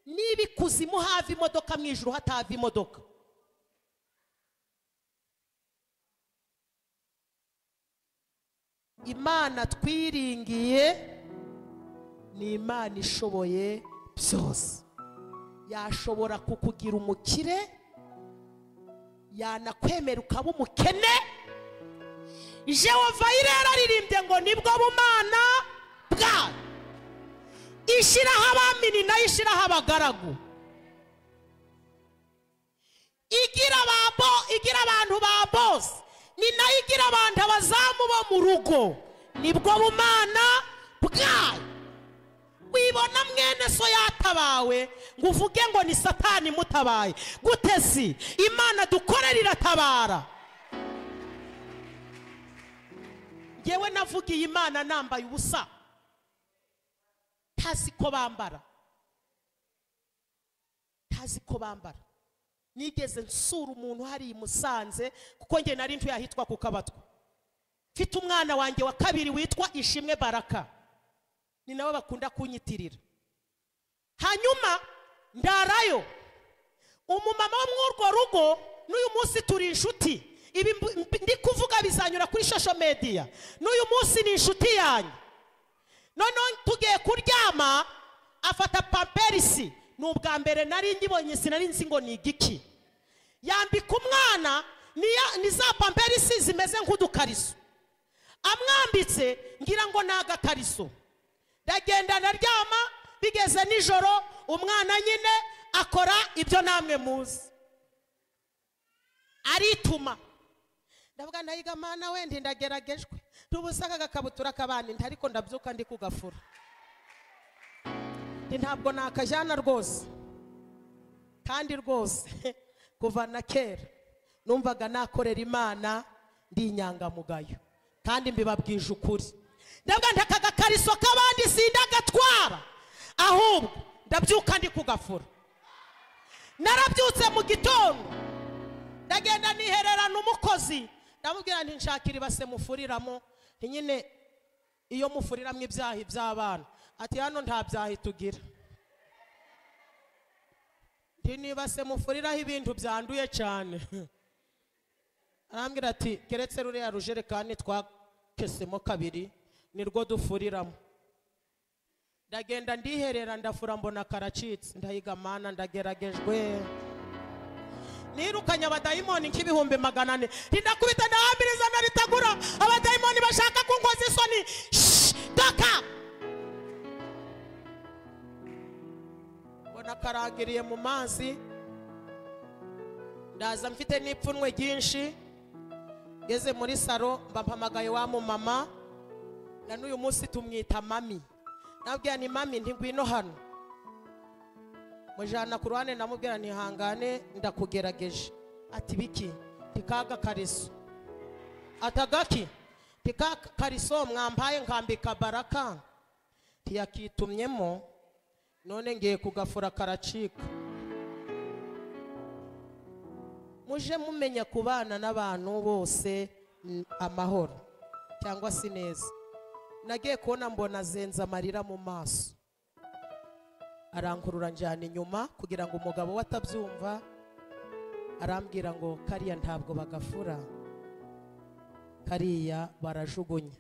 niba ikuzimu hava imodoka mu ijoro hatava imodoka imana twiringiye ni imana ishoboye byose yashobora kukugira umukire yanakwemera ukaba umukene jehova irera aririmbye ngo nibwo bumana bwayo ishyiraho abamini nayo ishyiraho abagaragu ni nayo igira abantu abazamu bo mu rugo nibwo bumana bwayo wibona mwene so yatabawe ngo uvuge ngo ni satani mutabaye gutesi imana dukorera iratabara ngewe navugiye imana nambaye ubusa ntazi ko bambara ntazi ko bambara nigeze nsura umuntu hari i musanze kuko nge nari ntuye ahitwa ku kabatwa mfite umwana wanjye wa kabiri witwa ishimwe baraka ni nabo bakunda kunyitirira hanyuma ndarayo umumama wo muri urwo rugo n'uyu munsi turi inshuti ibi mb- mb- ndi kuvuga bizanyura kuri shosho mediya n'uyu munsi ni inshuti yanyu noneho tugiye kuryama afata pamperisi ni ubwa mbere nari nkibonye sinari nzi ngo ni igiki yambika umwana niya- ni za pamperisi zimeze nk'udukariso amwambitse ngira ngo ni agakariso ndagenda ndaryama bigeze nijoro umwana nyine akora ibyo namwe muzi arituma ndavuga ndayiga mana wenda ndageragejwe ntubusa aka gakabutura kabana inda ariko ndabyuka ndi kugafura ndi ntabwo nakajyana rwose kandi rwose kuva na kera numvaga nakorera imana ndi inyangamugayo kandi mbibabwije ukuri ndavuga nti aka gakariso k'abandi sindagatwara ahubwo ndabyuka ndi kugafura narabyutse mu gitondo ndagenda nihererana umukozi ndamubwira nti nshakira ibase mufuriramo nti nyine iyo mufuriramo ibyahi by'abana ati hano nta byahi tugira nti nibase mufuriraho ibintu byanduye cyane arambwira ati keretse ruriya rujerekani twakesemo kabiri nirwo dufuriramo ndagenda ndiherera ndafura mbona karacitse ndahiga mana ndageragejwe nirukanye abadayimoni nk'ibihumbi magana ane rinakubita ndahambiriza na ritagura abadayimoni bashaka kunkoza isoni Shh! doka mbona karagiriye mu mazi ndaza mfite n'ipfunwe ryinshi ngeze muri saro mba mpamagaye wa mumama na n'uyu munsi tumwita mami nabwira ni mami ntigwino hano mujana ku ruhande ndamubwira ntihangane ndakugerageje ati biki tikaga kariso atagaki tika kariso mwampaye nkambika baraka tiyakitumyemo none ngiye kugafura karacika muje mumenya kubana n'abantu bose mm, amahoro cyangwa se neza nagiye kubona mbona azenze amarira mu maso arankurura njyana inyuma kugira ngo umugabo we atabyumva arambwira ngo kariya ntabwo bagafura kariya barajugunya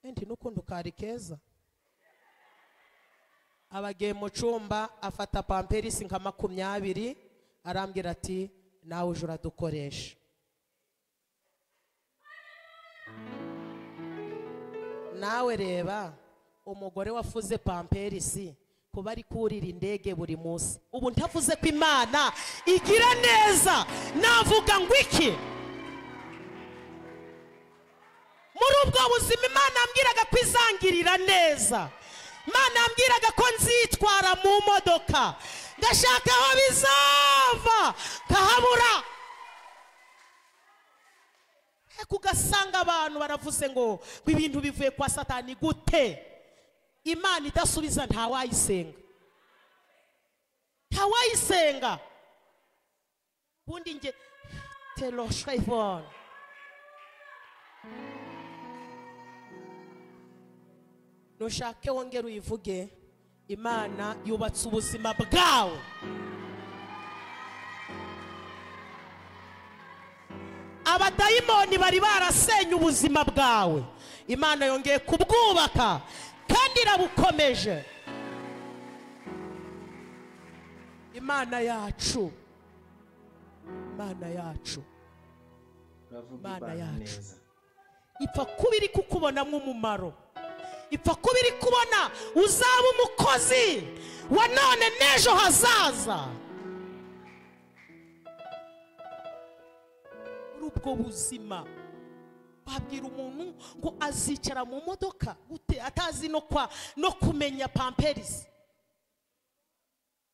endi n'ukundi kari keza abagiye mu cyumba afata pamperisi nka makumyabiri arambwira ati nawe uje uradukoresha nawe reba umugore wafuze pamperisi kuba ari kurira indege buri munsi ubu ntavuze ko imana igira neza navuga ngo iki muri ubwo buzima imana yambwiraga ko izangirira neza imana yambwiraga ko nzitwara mu modoka ngashaka aho bizava nkahabura ariko ugasanga abantu baravuze ngo ngo ibintu bivuye kwa satani gute imana idasubiza ntawayisenga ntawayisenga ubundi nge terosha ivone nushake wongere uyivuge imana yubatse ubuzima bwawe abadayimoni bari barasenye ubuzima bwawe imana yongeye kubwubaka kandi irabukomeje imana yacu imana yacu uravuga Mana ibana yacu. neza ipfa kuba iri kukubonamo umumaro ipfa kuba iri kubona uzaba umukozi wa none n'ejo hazaza muri ubwo buzima babwira umuntu ngo azicara mu modoka gute atazi no kwa no kumenya pamperizi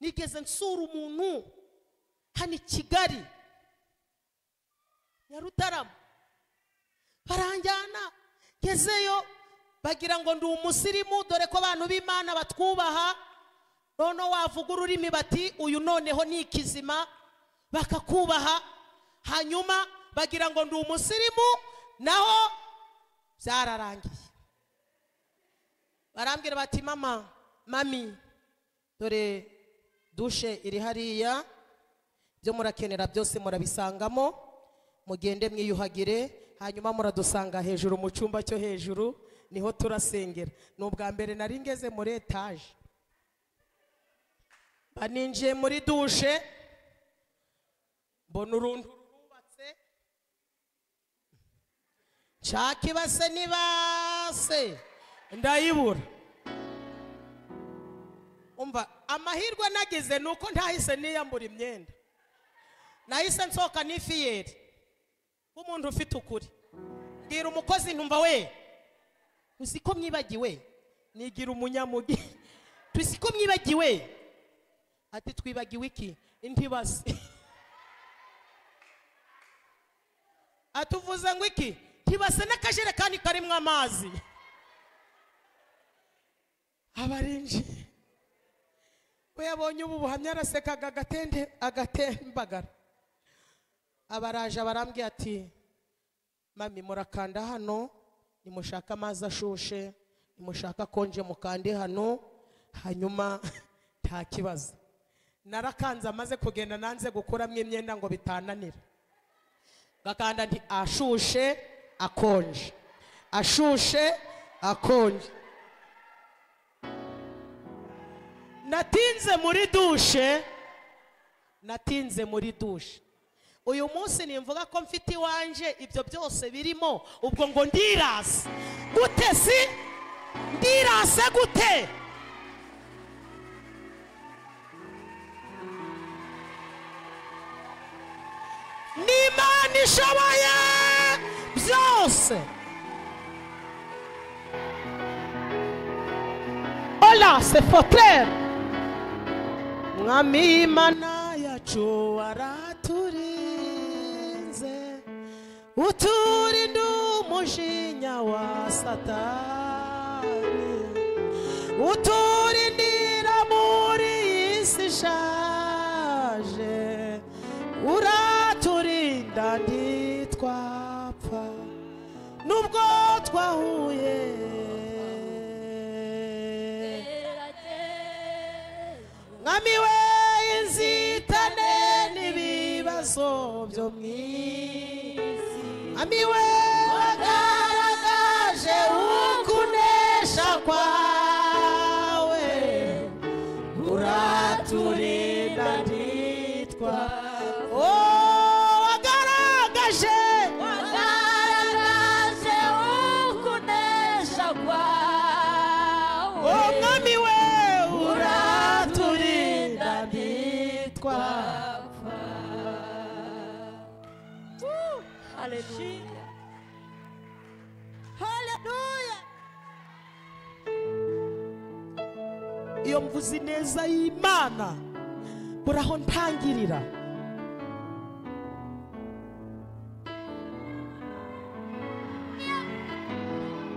nigeze nsura umuntu hano i kigali nyarutarama baranjyana ngezeyo bagira ngo ndi umusirimu dore ko abantu b'imana batwubaha noneho wavuga ururimi bati uyu noneho ni ikizima bakakubaha hanyuma bagira ngo ndi umusirimu naho byararangiye barambwira bati mama mami dore dushe iri hariya byo murakenera byose murabisangamo mugende mwiyuhagire hanyuma muradusanga hejuru mu cyumba cyo hejuru niho turasengera ni ubwa mbere nari ngeze muri etaje mba ninjiye muri dushe mbona uruntu rurubatse nshaka ibase n'ibase ndayibura umva amahirwe nagize ni uko ntahise niyambura imyenda nahise nsohoka n'ifiyeri nk'umuntu ufite ukuri mbwira umukozi ntumva we uzi ko mwibagiwe nigira umunyamugi tuzi ko mwibagiwe ati twibagiwe iki indi base atuvuze ngo iki ntibase n'akajerekani karimo amazi abarinjiye we yabonye ubu buhamya arasekaga agatende agatembagara abaraje barambwiye ati mami murakanda hano nimushaka amazi ashushe nimushaka konje mukande hano hanyuma nta kibazo narakanze amaze kugenda nanze gukuramo imyenda ngo bitananira gakanda nti ashushe akonje ashushe akonje natinze muri dushe natinze muri dushe uyu munsi nimvuga ko mfite iwanje ibyo byose birimo ubwo ngo ndirase gute si ndirase gute n'imana ishoboye byose ola se fotere mwami imana yacu waraturinze uturinda umujinya wa satani uturindira muri iyi si ishaje uraturinda ntitwapfa nubwo twahuye mwami we inzitane n'ibibazo byo mu isi mwami we wagaragaje ukunesha kwawe uraturinda ntitwapfa Oh, wagaragaje wagaragaje ukunesha kwawe umwami we uraturinda uraturinda ntitwa ntitwapfa haleluya haleluya iyo mvuze ineza y'imana buri aho ntangirira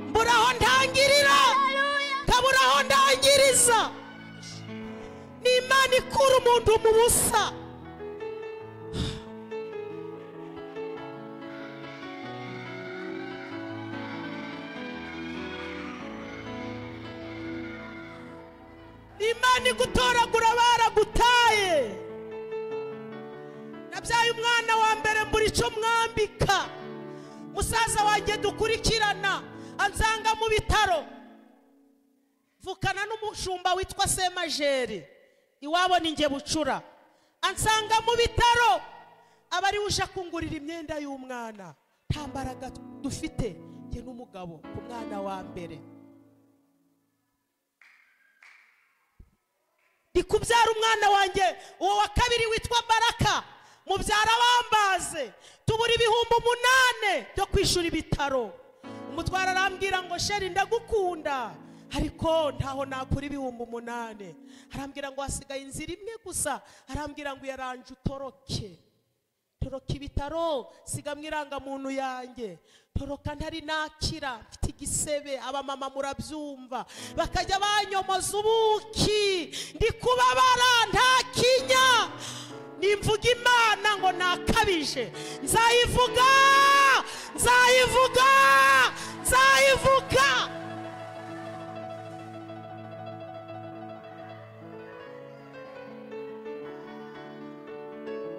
mbura aho ntangirira nkabura aho ndangiriza ni imana ikura umuntu mu busa imana igutoragura baragutaye nabyaye umwana wa mbere mbura icyo mwambika musaza wanjye dukurikirana ansanga mu bitaro mvukana n'umushumba witwa semajeri iwabo ni njye bucura ansanga mu bitaro aba ariwe uje akungurira imyenda y'umwana nta mbaraga dufite njye n'umugabo ku mwana wa mbere ndi kubyara umwana wanjye uwo wa kabiri witwa baraka mubyara bambaze tubura ibihumbi umunane byo kwishyura ibitaro umutwara arambwira ngo sheri ndagukunda ariko ntaho nakura ibihumbi umunane arambwira ngo hasigaye inzira imwe gusa arambwira ngo yaranje utoroke toroka ibitaro sigamo irangamuntu yanjye toroka ntari nakira mfite igisebe abamama murabyumva bakajya banyomoza ubuki ndi kubabara nta kinya nimvuga imana ngo nakabije nzayivuga nzayivuga nzayivuga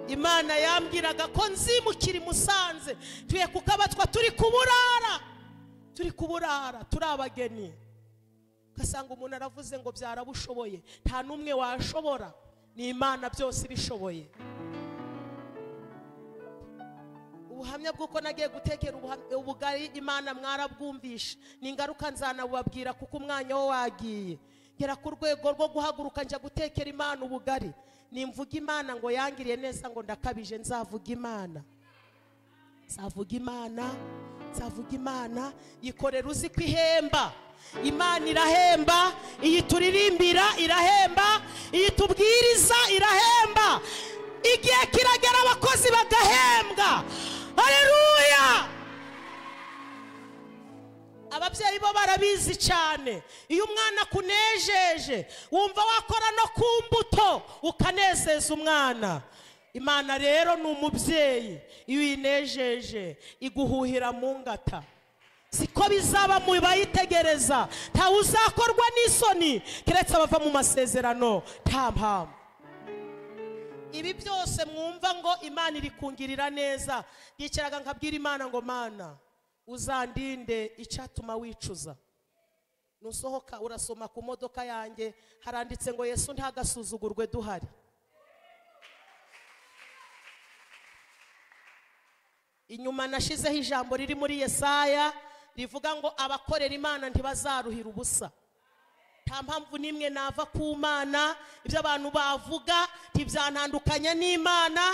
imana yambwiraga ko nzimukira imusanze tuye kukabatwa turi kuburara turi kuburara turi abageni ugasanga umuntu aravuze ngo byarabushoboye nta n'umwe washobora ni imana byose ibishoboye ubuhamya bw'uko nagiye gutekera ubuha- ubugari imana mwarabwumvishe ni ingaruka nzanabubabwira kuko umwanya wo wagiye ngera ku rwego rwo guhaguruka njya gutekera imana ubugari nimvuga imana ngo yangiriye neza ngo ndakabije nzavuga imana nzavuga imana nzavuga imana yikorera uzi ko ihemba imana irahemba iyi turirimbira irahemba iyi tubwiriza irahemba igihe kiragera abakozi bagahembwa hareruya ababyeyi bo barabizi cyane iyo umwana akunejeje wumva wakora no ku mbuto ukanezeza umwana imana rero ni umubyeyi iyo uyinejeje iguhuhira mu ngata siko bizaba mu bayitegereza ntawe uzakorwa n'isoni keretse abava mu masezerano nta mpamvu ibi byose mwumva ngo imana iri kungirira neza yicaraga nkabwira imana ngo mana uzandinde icyatuma wicuza nusohoka urasoma ku modoka yanjye haranditse ngo yesu ntagasuzugurwe duhari inyuma nashizeho ijambo riri muri yesaya rivuga ngo abakorera imana ntibazaruhira ubusa nta mpamvu n'imwe nava ku mana ibyo abantu bavuga ntibyantandukanya n'imana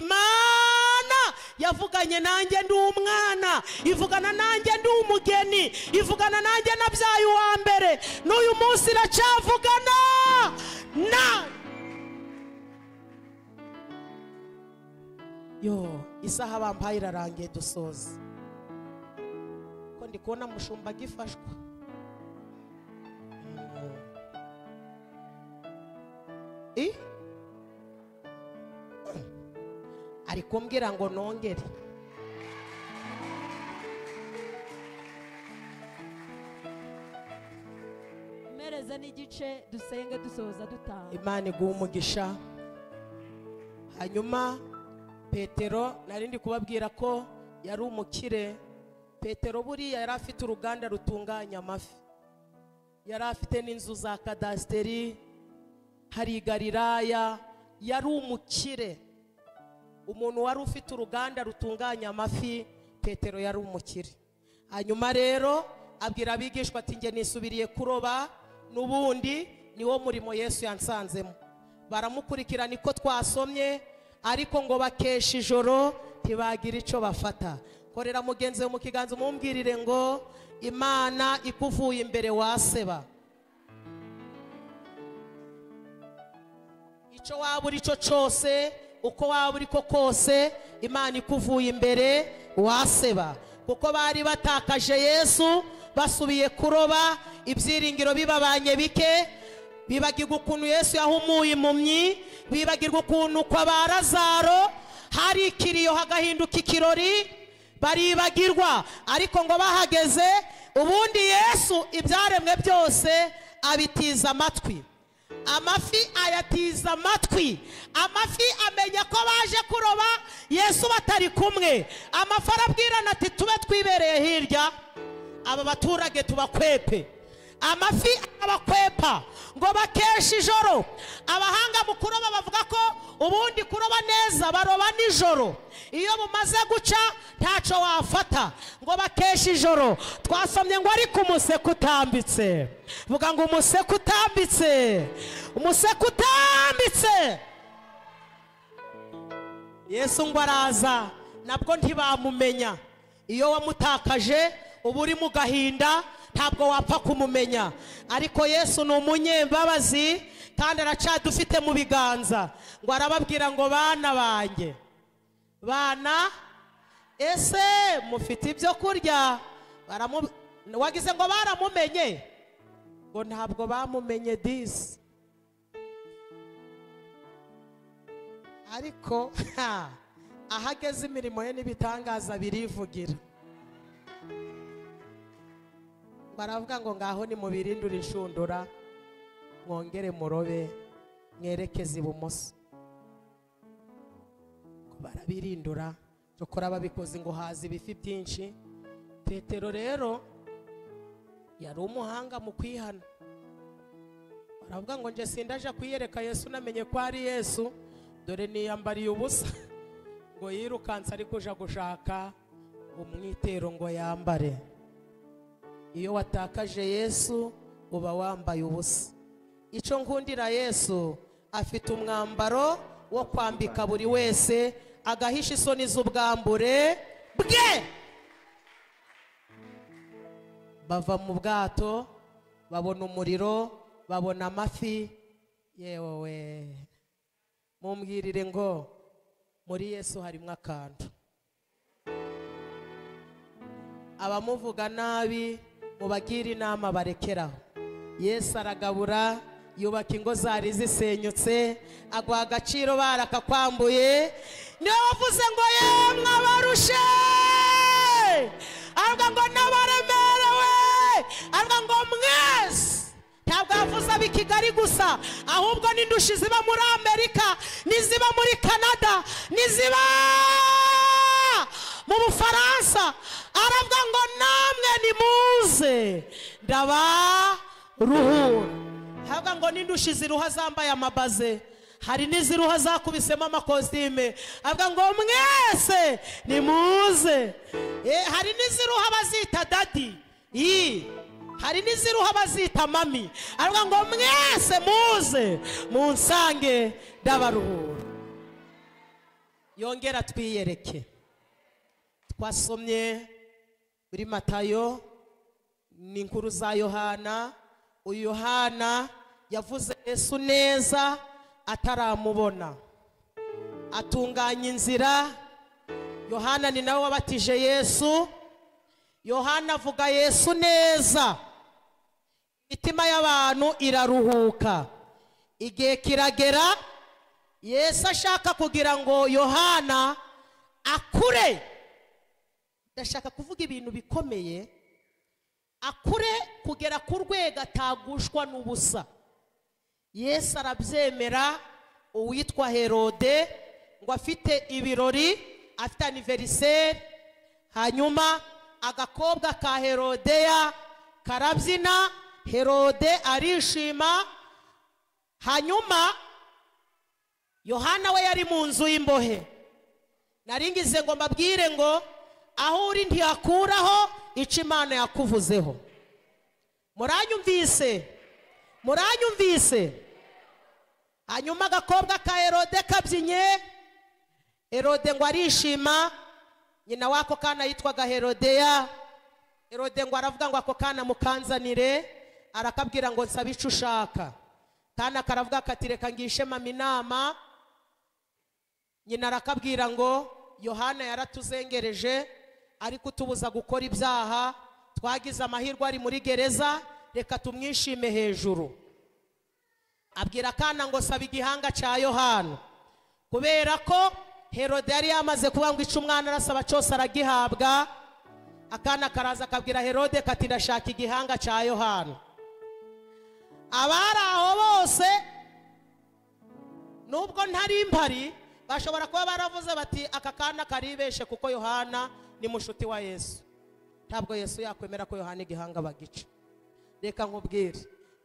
imana yavuganye nanjye ndi umwana ivugana nanjye ndi umugeni ivugana nanjye nabyaye uwa mbere n'uyu munsi iracyavugana na yo isaha bampaye irarangiye dusoza ko ndi kubona mushumba agifashwa i ari kumbwira ngo nongere mpereze n'igice dusenge dusoza dutaha imana iguha umugisha hanyuma petero nari ndi kubabwira ko yari umukire petero buriya yari afite uruganda rutunganya amafi yari afite n'inzu za kadasiteri hari i galilaya yari umukire umuntu wari ufite uruganda rutunganya amafi petero yari umukire hanyuma rero abwira abigishwa ati njye nisubiriye kuroba n'ubundi niwo murimo yesu yansanzemo baramukurikira niko twasomye ariko ngo bakesha ijoro ntibagira icyo bafata korera mugenzi we mu kiganza umumbwirire ngo imana ikuvuye imbere waseba icyo waba uri cyo cyose uko waba uri ko kose imana ikuvuye imbere waseba kuko bari batakaje yesu basubiye kuroba ibyiringiro bibabanye bike bibagirwa ukuntu yesu yahumuye impumyi bibagirwa ukuntu kwa ba lazaro hari ikiriyo hagahinduka ikirori baribagirwa ariko ngo bahageze ubundi yesu ibyaremwe byose abitiza amatwi amafi ayatiza amatwi amafi amenya ko baje kuroba yesu batari kumwe amafi arabwirana ati tube twibereye hirya aba baturage tubakwepe amafi abakwepa ngo bakeshe ijoro abahanga mu kuroba bavuga ko ubundi kuroba neza baroba nijoro iyo bumaze guca ntacyo wafata ngo bakeshe ijoro twasomye ngo ariko umuseke utambitse vuga ngo umuseke utambitse umuseke utambitse yesu ngo araza nabwo ntibamumenya iyo wamutakaje uba uri mu gahinda ntabwo wapfa kumumenya ariko yesu ni umunyembabazi kandi aracadufite mu biganza ngo arababwira ngo bana banjye bana ese mufite ibyo kurya Baramu- wagize ngo baramumenye ngo ntabwo bamumenye disi ariko ha, aho ageze imirimo ye n'ibitangaza birivugira baravuga ngo ngaho nimubirindure inshundura mwongere murobe mwerekeze ibumoso ngo barabirindura cyokora babikoze ngo haza ibifi byinshi petero rero yari umuhanga mu kwihana baravuga ngo nje sindaje kwiyereka yesu namenye ko ari yesu dore niyambariye ubusa ngo yirukanse ari kuja gushaka umwitero ngo yambare iyo watakaje yesu uba wambaye ubusa icyo nkundira yesu afite umwambaro wo kwambika buri wese agahisha isoni z'ubwambure bwe bava mu bwato babona umuriro babona amafi yewe mumbwirire ngo muri yesu harimo akantu abamuvuga nabi mubagire inama barekeraho yesu aragabura yubaka ingo zari zisenyutse aguha agaciro barakakwambuye niwe wavuze ngo yemwe abarushe avuga ngo n'abaremerewe avuga ngo mwese ntabwo yavuze ab'i kigali gusa ahubwo n'indushi ziba muri amerika n'iziba muri canada n'iziba mu bufaransa aravuga ngo namwe nimuze ndabaruhura havuga ngo n'indushi ziruha zambaye amabaze hari n'iziruha zakubisemo amakositime avuga ngo mwese nimuze Eh, hari n'iziruha bazita dadi iyi hari n'iziruha bazita mami aravuga ngo mwese muze munsange ndabaruhura yongera twiyereke twasomye muri matayo ni inkuru za yohana uyu yohana yavuze yesu neza ataramubona atunganya inzira yohana ni nawe wabatije yesu yohana avuga yesu neza imitima y'abantu iraruhuka igihe kiragera yesu ashaka kugira ngo yohana akure ndashaka kuvuga ibintu bikomeye akure kugera ku rwego atagushwa n'ubusa yesu arabyemera uwitwa herode ngo afite ibirori afite aniveriseri hanyuma agakobwa ka herodeya karabyina herode arishima hanyuma yohana we yari mu nzu y'imbohe naringize ngo mbabwire ngo aho uri ntiyakuraho icyo imana yakuvuzeho muranyumvise muranyumvise hanyuma agakobwa ka herode kabyinye herode ngo arishima nyina w'ako kana yitwaga herodeya herode ngo aravuga ngo ako kana mukanzanire arakabwira ngo nsabe icyo ushaka kana karavuga kati reka ngishe mama inama nyina arakabwira ngo yohana yaratuzengereje ariko utubuza gukora ibyaha twagize amahirwe ari muri gereza reka tumwishime hejuru abwira akana ngo saba igihanga cya yohana kubera ko herode yari yamaze kuvuga ngo icyo umwana arasaba cyose aragihabwa akana karaza akabwira herode kati ndashaka igihanga cya yohana abari aho bose nubwo ntari mpari bashobora kuba baravuze bati aka kana karibeshe kuko yohana ni mushuti wa yesu ntabwo yesu yakwemera ko yohana igihanga bagica reka nkubwire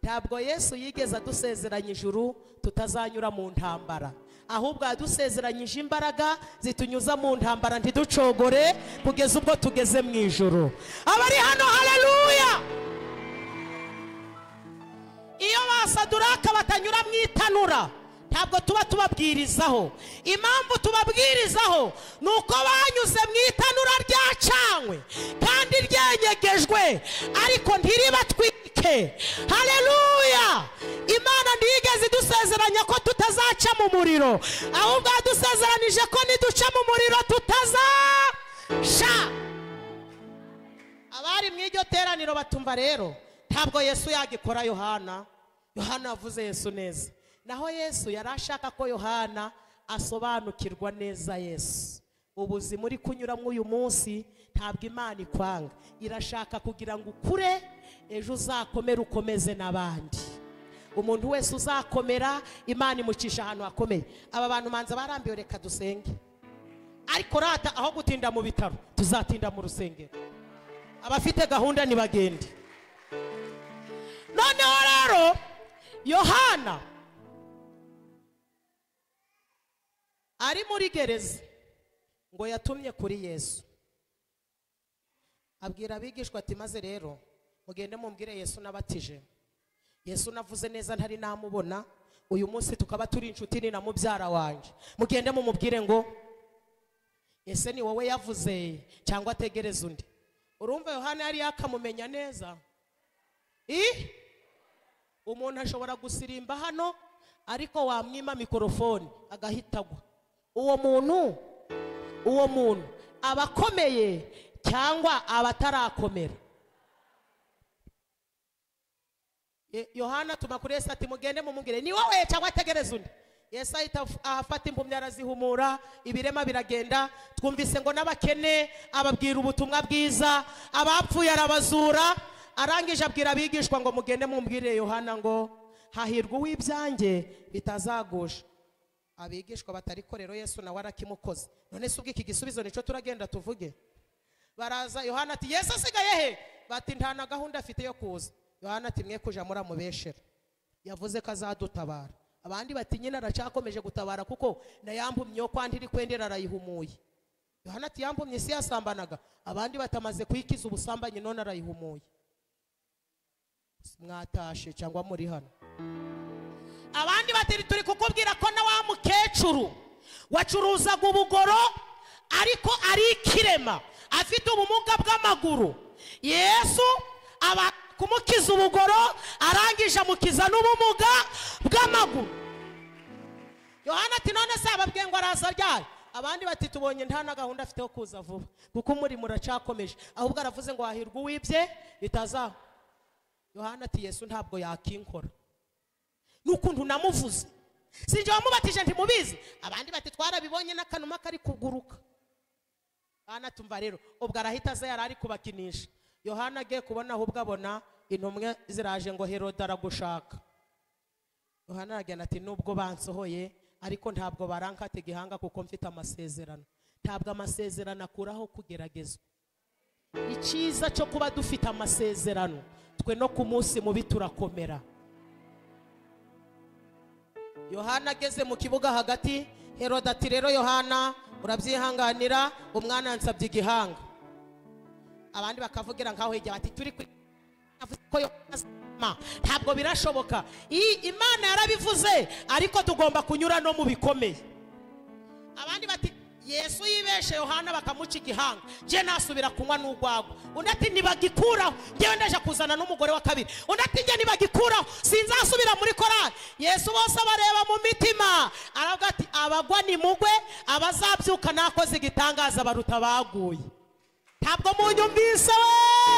ntabwo yesu yigeze adusezeranya ijuru tutazanyura mu ntambara ahubwo yadusezeranyije imbaraga zitunyuza mu ntambara ntiducogore kugeza ubwo tugeze mu ijuru abari hano haleluya iyo basaduraka batanyura mu itanura ntabwo tuba tubabwirizaho impamvu tubabwirizaho ni uko banyuze mu itanura ryacanywe kandi ryenyegejwe ariko ntiribatwike hareruya imana ntiyigeze idusezeranya ko tutazaca mu muriro ahubwo yadusezeranije ko niduca mu muriro tutazaca abari mu iryo teraniro batumva rero ntabwo yesu yagikora yohana yohana yavuze yesu neza naho yesu yari ashaka ko yohana asobanukirwa neza yesu ubuzima uri kunyuramo uyu munsi ntabwo imana ikwanga irashaka kugira ngo ukure ejo uzakomere ukomeze n'abandi umuntu wese uzakomera imana imucisha ahantu hakomeye aba bantu manza barambiwe reka dusenge ariko rata aho gutinda mu bitaro tuzatinda mu rusengero abafite gahunda ntibagende noneho rero yohana ari muri gereza ngo yatumye kuri yesu abwira abigishwa ati maze rero mugende mumbwire yesu nabatije yesu navuze neza ntari namubona uyu munsi tukaba turi inshuti ni na mubyara wanjye mugende mumubwire ngo ese ni wowe yavuze cyangwa ategereza undi urumva yohana yari yakamumenya neza i umuntu ashobora gusirimba hano ariko wamwima mikorofone agahita agwa uwo muntu uwo muntu aba akomeye cyangwa aba atarakomera Ye- yohana atuma kuri yesu ati mugende mumubwire ni wowe cyangwa ategereza undi yesu ahita af- ahafata impumyi arazihumura ibirema biragenda twumvise ngo n'abakene ababwira ubutumwa bwiza abapfuye arabazura arangije abwira abigishwa ngo mugende mumbwire yohana ngo hahirwa uw'ibyanjye bitazagusha abigishwa batariko rero yesu nawe arakimukoze none se ubwo iki gisubizo nicyo turagenda tuvuge baraza yohana ati yesu asigaye he bati nta na gahunda afite yo kuza yohana ati mwe kuja muramubeshera yavuze ko azadutabara abandi bati nyine aracyakomeje gutabara kuko nayambumye yo kwandi iri kwendera arayihumuye yohana ati yambumye isi yasambanaga abandi batamaze kuyikiza ubusambanyi none arayihumuye mwatashe cyangwa muri hano abandi batiri turi kukubwira ko na wa mukecuru wacuruzaga ubugoro ariko ari ikirema afite ubumuga bw'amaguru yesu aba kumukiza ubugoro arangije amukiza n'ubumuga bw'amaguru yohana ati none se ababwiye ngo araza ryari abandi bati tubonye nta na gahunda afite yo kuza vuba kuko muri muracyakomeje ahubwo aravuze ngo hahirwa uwibye bitazaho yohana ati yesu ntabwo yakinkora n'ukuntu namuvuze sinjye wamubatije ntimubizi abandi bati twarabibonye n'akanuma kari kuguruka bana tumva rero ubwo arahita aza yari ari kubakinisha yohana agiye kubona ahubwo abona intumwe ziraje ngo herode aragushaka yohana aragenda ati nubwo bansohoye ariko ntabwo barankata igihanga kuko mfite amasezerano ntabwo amasezerano akuraho kugeragezwa icyiza cyo kuba dufite amasezerano twe no ku munsi mubi turakomera yohana ageze mu kibuga hagati herode ati rero yohana urabyihanganira umwana yansabye igihanga abandi bakavugira nkaho hirya bati turi kuri avuze ko Yohana azima." ntabwo birashoboka I- imana yarabivuze ariko tugomba kunyura no mu bikomeye abandi bati yesu yibeshe yohana bakamuca igihanga njye nasubira kunywa n'urwagwa undi ati ntibagikuraho ngewe ndaje kuzana n'umugore wa kabiri undi ati njye ntibagikuraho sinzasubira muri korari yesu bose abareba mu mitima aravuga ati abagwa ni mugwe abazabyuka nakoze igitangaza baruta baguye ntabwo munyumvise we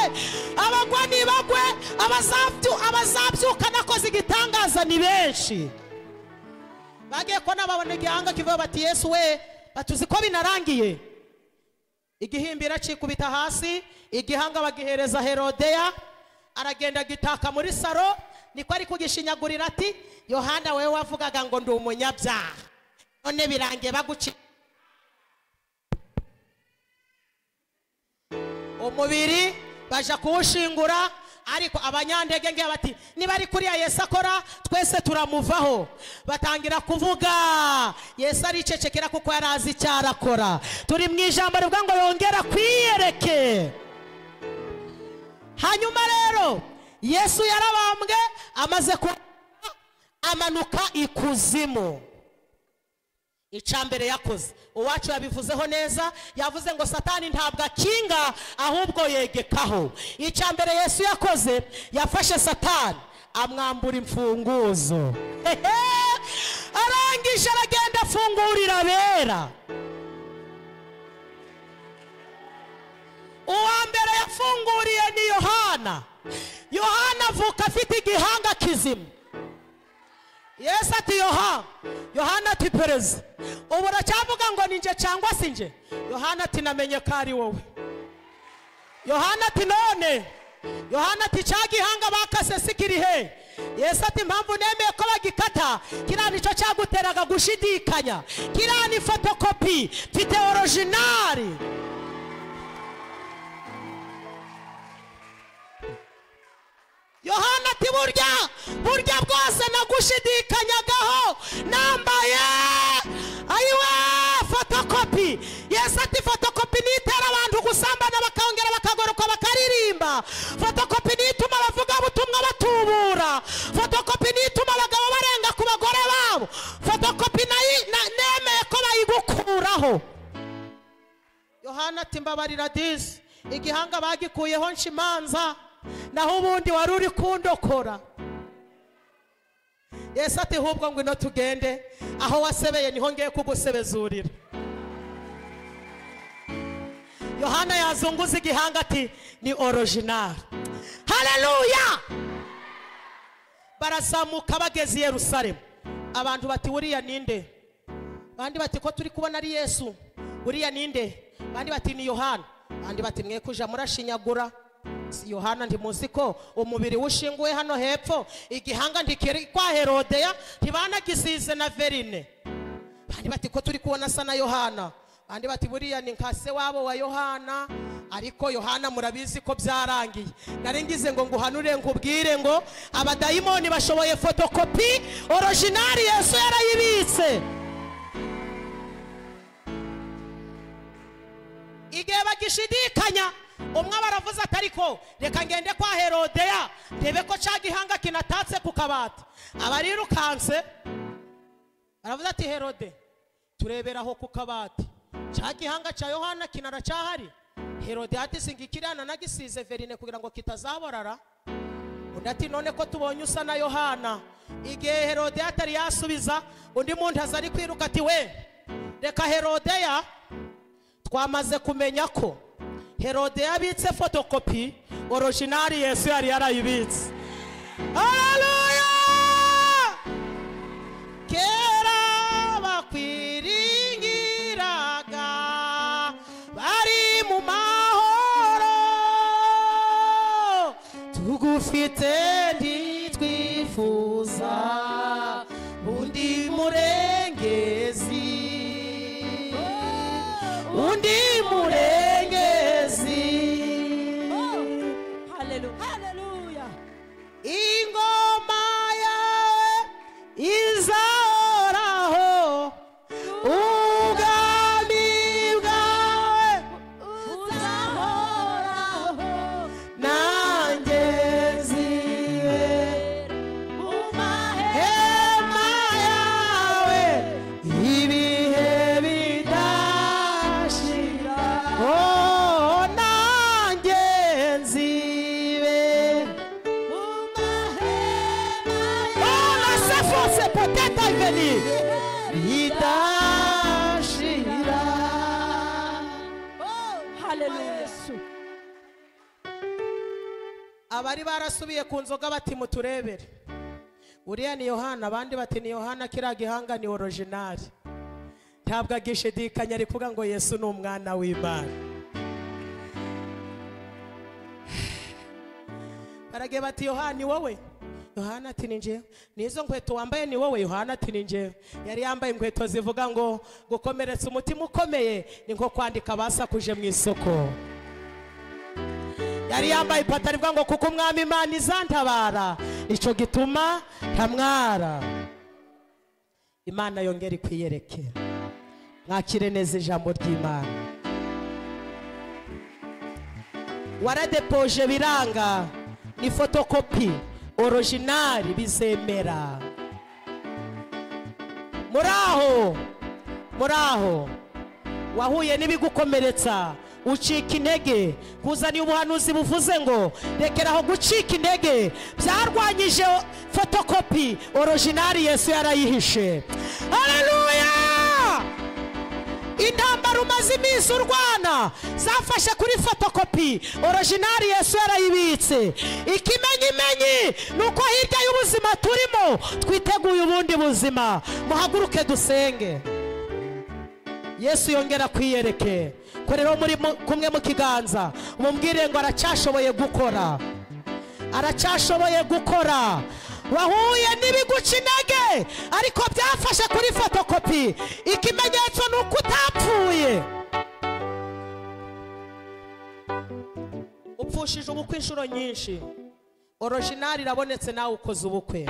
abagwa ni bagwe abazabyu- abazabyuka nakoze igitangaza ni benshi bagiye ko nababona igihanga kivuye bati yesu we batuzi ko binarangiye igihimbira acikubita hasi igihanga bagihereza herodeya aragenda agitaka muri saro niko ari kugishinyagurira ati yohana wewe wavugaga ngo ndi umunyabyaha none birangiye baguci umubiri baja kuwushingura ariko abanyandege ngiye bati niba ari kuriya yesu akora twese turamuvaho batangira kuvuga yesu aricecekera kuko yari azi icyo arakora turi mu ijambo rivuga ngo yongera kwiyereke hanyuma rero yesu yarabambwe amaze kuba amanuka ikuzimu icya mbere yakoze uwacu yabivuzeho neza yavuze ngo satani ntabwo akinga ahubwo yegekaho icya mbere yesu yakoze yafashe satani amwambura imfunguzo Hehe! arangije aragenda afungurira abera uwa mbere yafunguriye ni yohana yohana avuka afite igihanga kizima yesu ati yohana yohana ati pereza ubu uracyavuga ngo ni njye cyangwa se njye yohana ati namenye ko ari wowe yohana ati none yohana ati cya gihanga bakase si kiri he yesu ati impamvu nemeye ko bagikata kiriya nicyo cyaguteraga gushidikanya kiriya ni fotokopi mfite orojinari yohana ati burya burya bwose nagushidikanyagaho nambaye ayiwe fotokopi yesu ati fotokopi nitera abantu gusambana bakongera bakagaruka bakaririmba fotokopi nituma abavuga butumwa batubura fotokopi nituma abagabo barenga ku bagore babo fotokopi nayi- na- nemeye ko bayigukuraho yohana ati mbabarira disi igihanga bagikuyeho nshimanza naho ubundi wari uri kundokora yesu ati hubwo ngwino tugende aho wasebeye niho ngiye kugusebezurira yohana yazunguza igihanga ati ni orojinari hareruya barazamuka bageze i yerusalemu abantu bati wuriya ninde abandi bati ko turi kubona ari yesu uriya ninde abandi bati ni yohana abandi bati mwe kuja murashinyagura si yohana ntimuzi ko umubiri we ushinguwe hano hepfo igihanga ntikiri kwa herodeya ntibanagisize na verine abandi bati ko turi kubona asa na yohana abandi bati buriya ni nka se wabo wa yohana ariko yohana murabizi ko byarangiye nari ngize ngo nguhanure nkubwire ngo abadayimoni bashoboye fotokopi orojinari yesu yarayibitse igihe bagishidikanya umwe aba aravuze ati ariko reka ngende kwa herodeya ndebe ko cya gihanga kinatatse ku kabati abarirukanse aravuze ati herode tureberaho ku kabati cya gihanga cya yohana kinaracyahari herode yatise ngo ikirana nagisize verine kugira ngo kitazaborara undi ati none ko tubonye usa na yohana igihe herode atari yasubiza undi muntu aza ari kwiruka ati we reka herodeya twamaze kumenya ko herode yabitse fotokopi orojinari yesu yari yarayibitse haleluya kera bakwiringiraga bari mu mahoro tugufite ntitwifuza undi murengezi undi murengezi haleluya ingoma yawe izahoraho ubwami bwawe uzahoraho nanjye nziwe mu mahema hema yawe ibihe bidashira oh nanjye nzibe mu mahema Oh, la Saint-Fons est peut-être à venir. Idashira. haleluya abari barasubiye ku nzoga bati muturebere uriya ni yohana abandi bati ni yohana kiriya gihanga ni orojinari ntabwo agishidikanya ari kuvuga ngo yesu ni umwana w'imana baragiye bati yohana ni wowe yohana ati ni njyewe n'izo nkweto wambaye ni wowe yohana ati ni njyewe yari yambaye inkweto zivuga ngo gukomeretsa umutima ukomeye ni nko kwandika abasakuje mu isoko yari yambaye ipantaro ivuga ngo kuko umwami imana izantabara icyo gituma ntamwara imana yongera ikwiyereke mwakire neza ijambo ry'imana waradepoje biranga ni fotokopi orojinari bizemera muri aho muri aho wahuye n'ibigukomeretsa ucika intege kuzaniye ubuhanuzi buvuze ngo rekeraho gucika intege byarwanyije fotokopi orojinari yesu yarayihishe hareruya intambara umaze iminsi urwana zafashe kuri fotokopi orojinari yesu yarayibitse ikimenyimenyi ni uko hirya y'ubuzima turimo twiteguye ubundi buzima muhaguruke dusenge yesu yongera kwiyereke korera muri mu- kumwe mu kiganza umubwire ngo aracyashoboye gukora aracyashoboye gukora wahuye n'ibiguca intege ariko byafashe kuri fotokopi ikimenyetso ni uko utapfuye upfushije ubukwe inshuro nyinshi orojinari irabonetse nawe ukoze ubukwe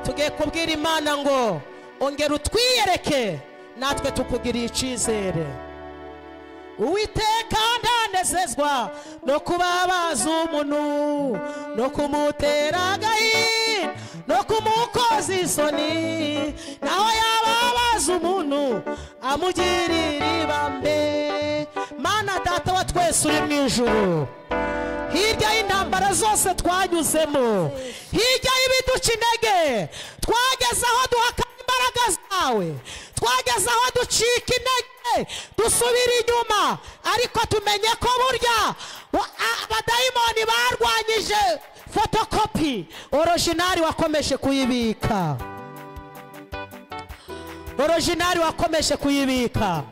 tugiye kubwira imana ngo ongera utwiyereke natwe tukugiriye icyizere uwiteka ndanezezwa no kubabaza umuntu no kumutera agahinda no kumukoza isoni naho yababaza umuntu amugirira ibambe mana data wa twese uri mu ijuru hirya y'intambara zose twanyuzemo hirya y'ibiduca intege twageze aho duhakana imbaraga zawe twageze aho ducika intege dusubira inyuma ariko tumenye ko burya wa- a- abadayimoni barwanyije fotokopi orojinari wakomeje kuyibika orojinari wakomeje kuyibika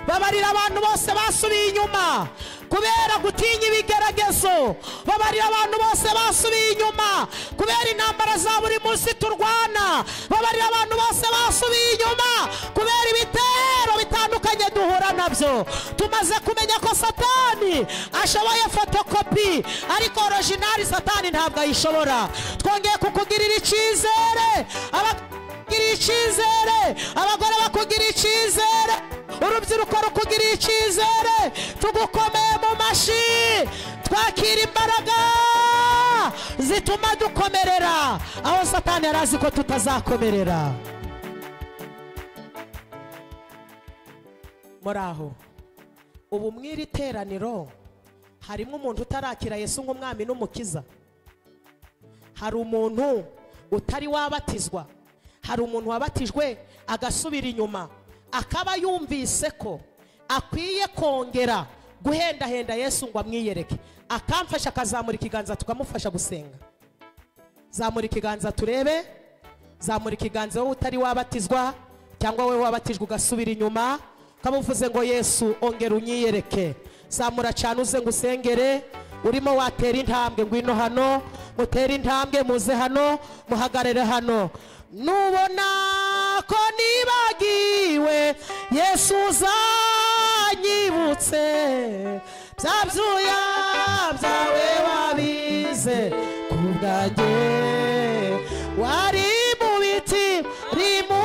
babarira abantu bose basubiye inyuma kubera gutinya ibigeragezo babarira abantu bose basubiye inyuma kubera intambara za buri munsi turwana babarira abantu bose basubiye inyuma kubera ibitero bitandukanye duhura nabyo tumaze kumenya ko satani ashoboye fotokopi ariko orojinari satani ntabwo ayishobora twongeye kukugirira icyizere aba- bakugiriye icyizere abagore bakugiriye icyizere urubyiruko rukugiriye icyizere tugukomeye mu mashi twakira imbaraga zituma dukomerera aho satani yari azi ko tutazakomerera muri aho ubu mu iri teraniro harimo umuntu utarakira yesu nk'umwami n'umukiza hari umuntu utari wabatizwa hari umuntu wabatijwe agasubira inyuma akaba yumvise ko akwiye kongera guhendahenda yesu ngo amwiyereke akamfasha akazamura ikiganza tukamufasha gusenga zamura ikiganza turebe zamura ikiganza wowe utari wabatizwa cyangwa wowe wabatijwe ugasubira inyuma ukamuvuze ngo yesu ongera unyiyereke zamura cyane uze ngo usengere urimo watera intambwe ngwino hano mutere intambwe muze hano muhagarare hano nubona ko nibagiwe yesu uzanyibutse bya byuya byawe wabize ku bwanjye wari mu biti uri mu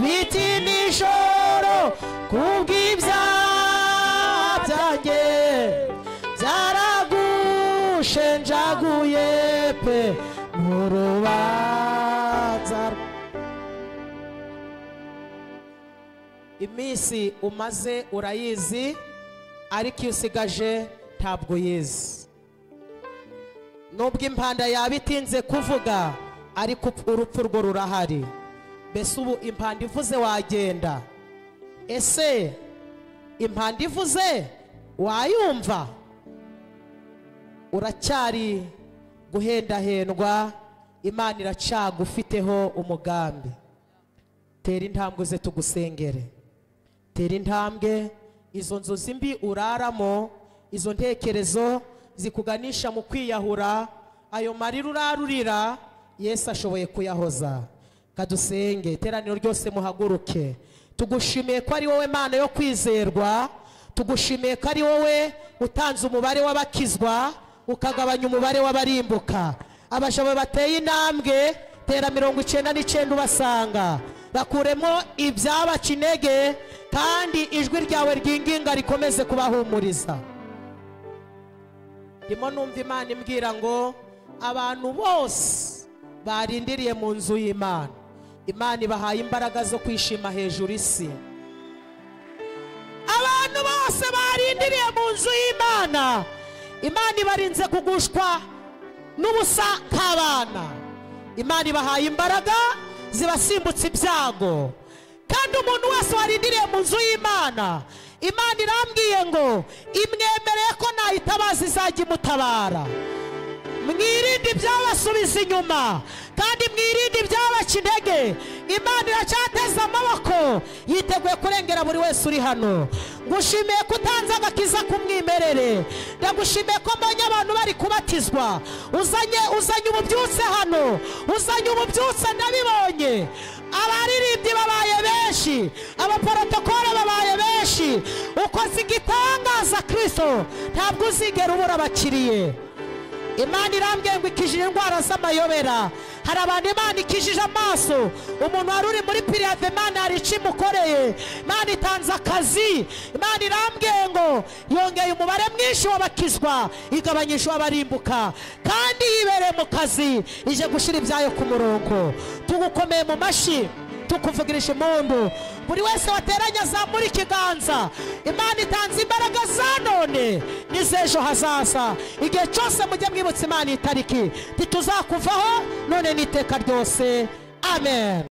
biti nijoro kubw'ibyaha byanjye byaragushenjaguye pe mu rubanza rwa- iminsi umaze urayizi ariko iyo usigaje ntabwo uyizi nubwo impanda yaba itinze kuvuga ariko up- urupfu rwo rurahari mbese ubu impanda ivuze wagenda ese impanda ivuze wayumva uracyari guhendahendwa imana iracyagufiteho umugambi tera intambwe ze tugusengere tera intambwe izo nzozi mbi uraramo izo ntekerezo zikuganisha mu kwiyahura ayo marira urarurira yesu ashoboye kuyahoza kadusenge iteraniro ryose muhaguruke tugushimiye ko ari wowe mana yo kwizerwa tugushimiye ko ari wowe utanze umubare w'abakizwa ukagabanya umubare w'abarimbuka abashabo bateye intambwe tera mirongo icyenda n'icyenda ubasanga bakuremo ibyabaca intege kandi ijwi ryawe ryinginga rikomeze kubahumuriza ndimo numva imana imbwira ngo abantu bose barindiriye mu nzu y'imana imana ibahaye imbaraga zo kwishima hejuru isi abantu bose barindiriye mu nzu y'imana imana ibarinze kugushwa n'ubusakabana imana ibahaye imbaraga zibasimbutsa ibyago kandi umuntu wese warindiriye mu nzu y'imana imana irambwiye ngo imwemereye ko nayitabaza izajya imutabara mwirinde ibyabasubiza inyuma kandi mwirinde ibyabaca intege imana iracyateze amaboko yiteguye kurengera buri wese uri hano ngushimiye ko utanze agakiza k'umwimerere ndagushimiye ko mbonye abantu bari kubatizwa uzanye uzanye ububyutse hano uzanye ububyutse ndabibonye abaririmbyi babaye benshi abaporotokole babaye benshi ukoze igitangaza kirisito ntabwo uzigera ubura abakiriye imana irambwiye ngo ikijije indwara z'amayobera hari abantu imana ikijije amaso umuntu wari uri muri pirive imana hari icyo imukoreye imana itanze akazi imana irambwiye ngo yongeye umubare mwinshi w'abakizwa igabanyije uw'abarimbuka kandi yibereye mu kazi ije gushyira ibyayo ku murongo tugukomeye mu mashyi tukuvugirije impundu buri wese wateranye azamura ikiganza imana itanze imbaraga za none n'iz'ejo hazaza igihe cyose mujye mwibutsa imana itariki ntituzakuvaho none n'iteka ryose amen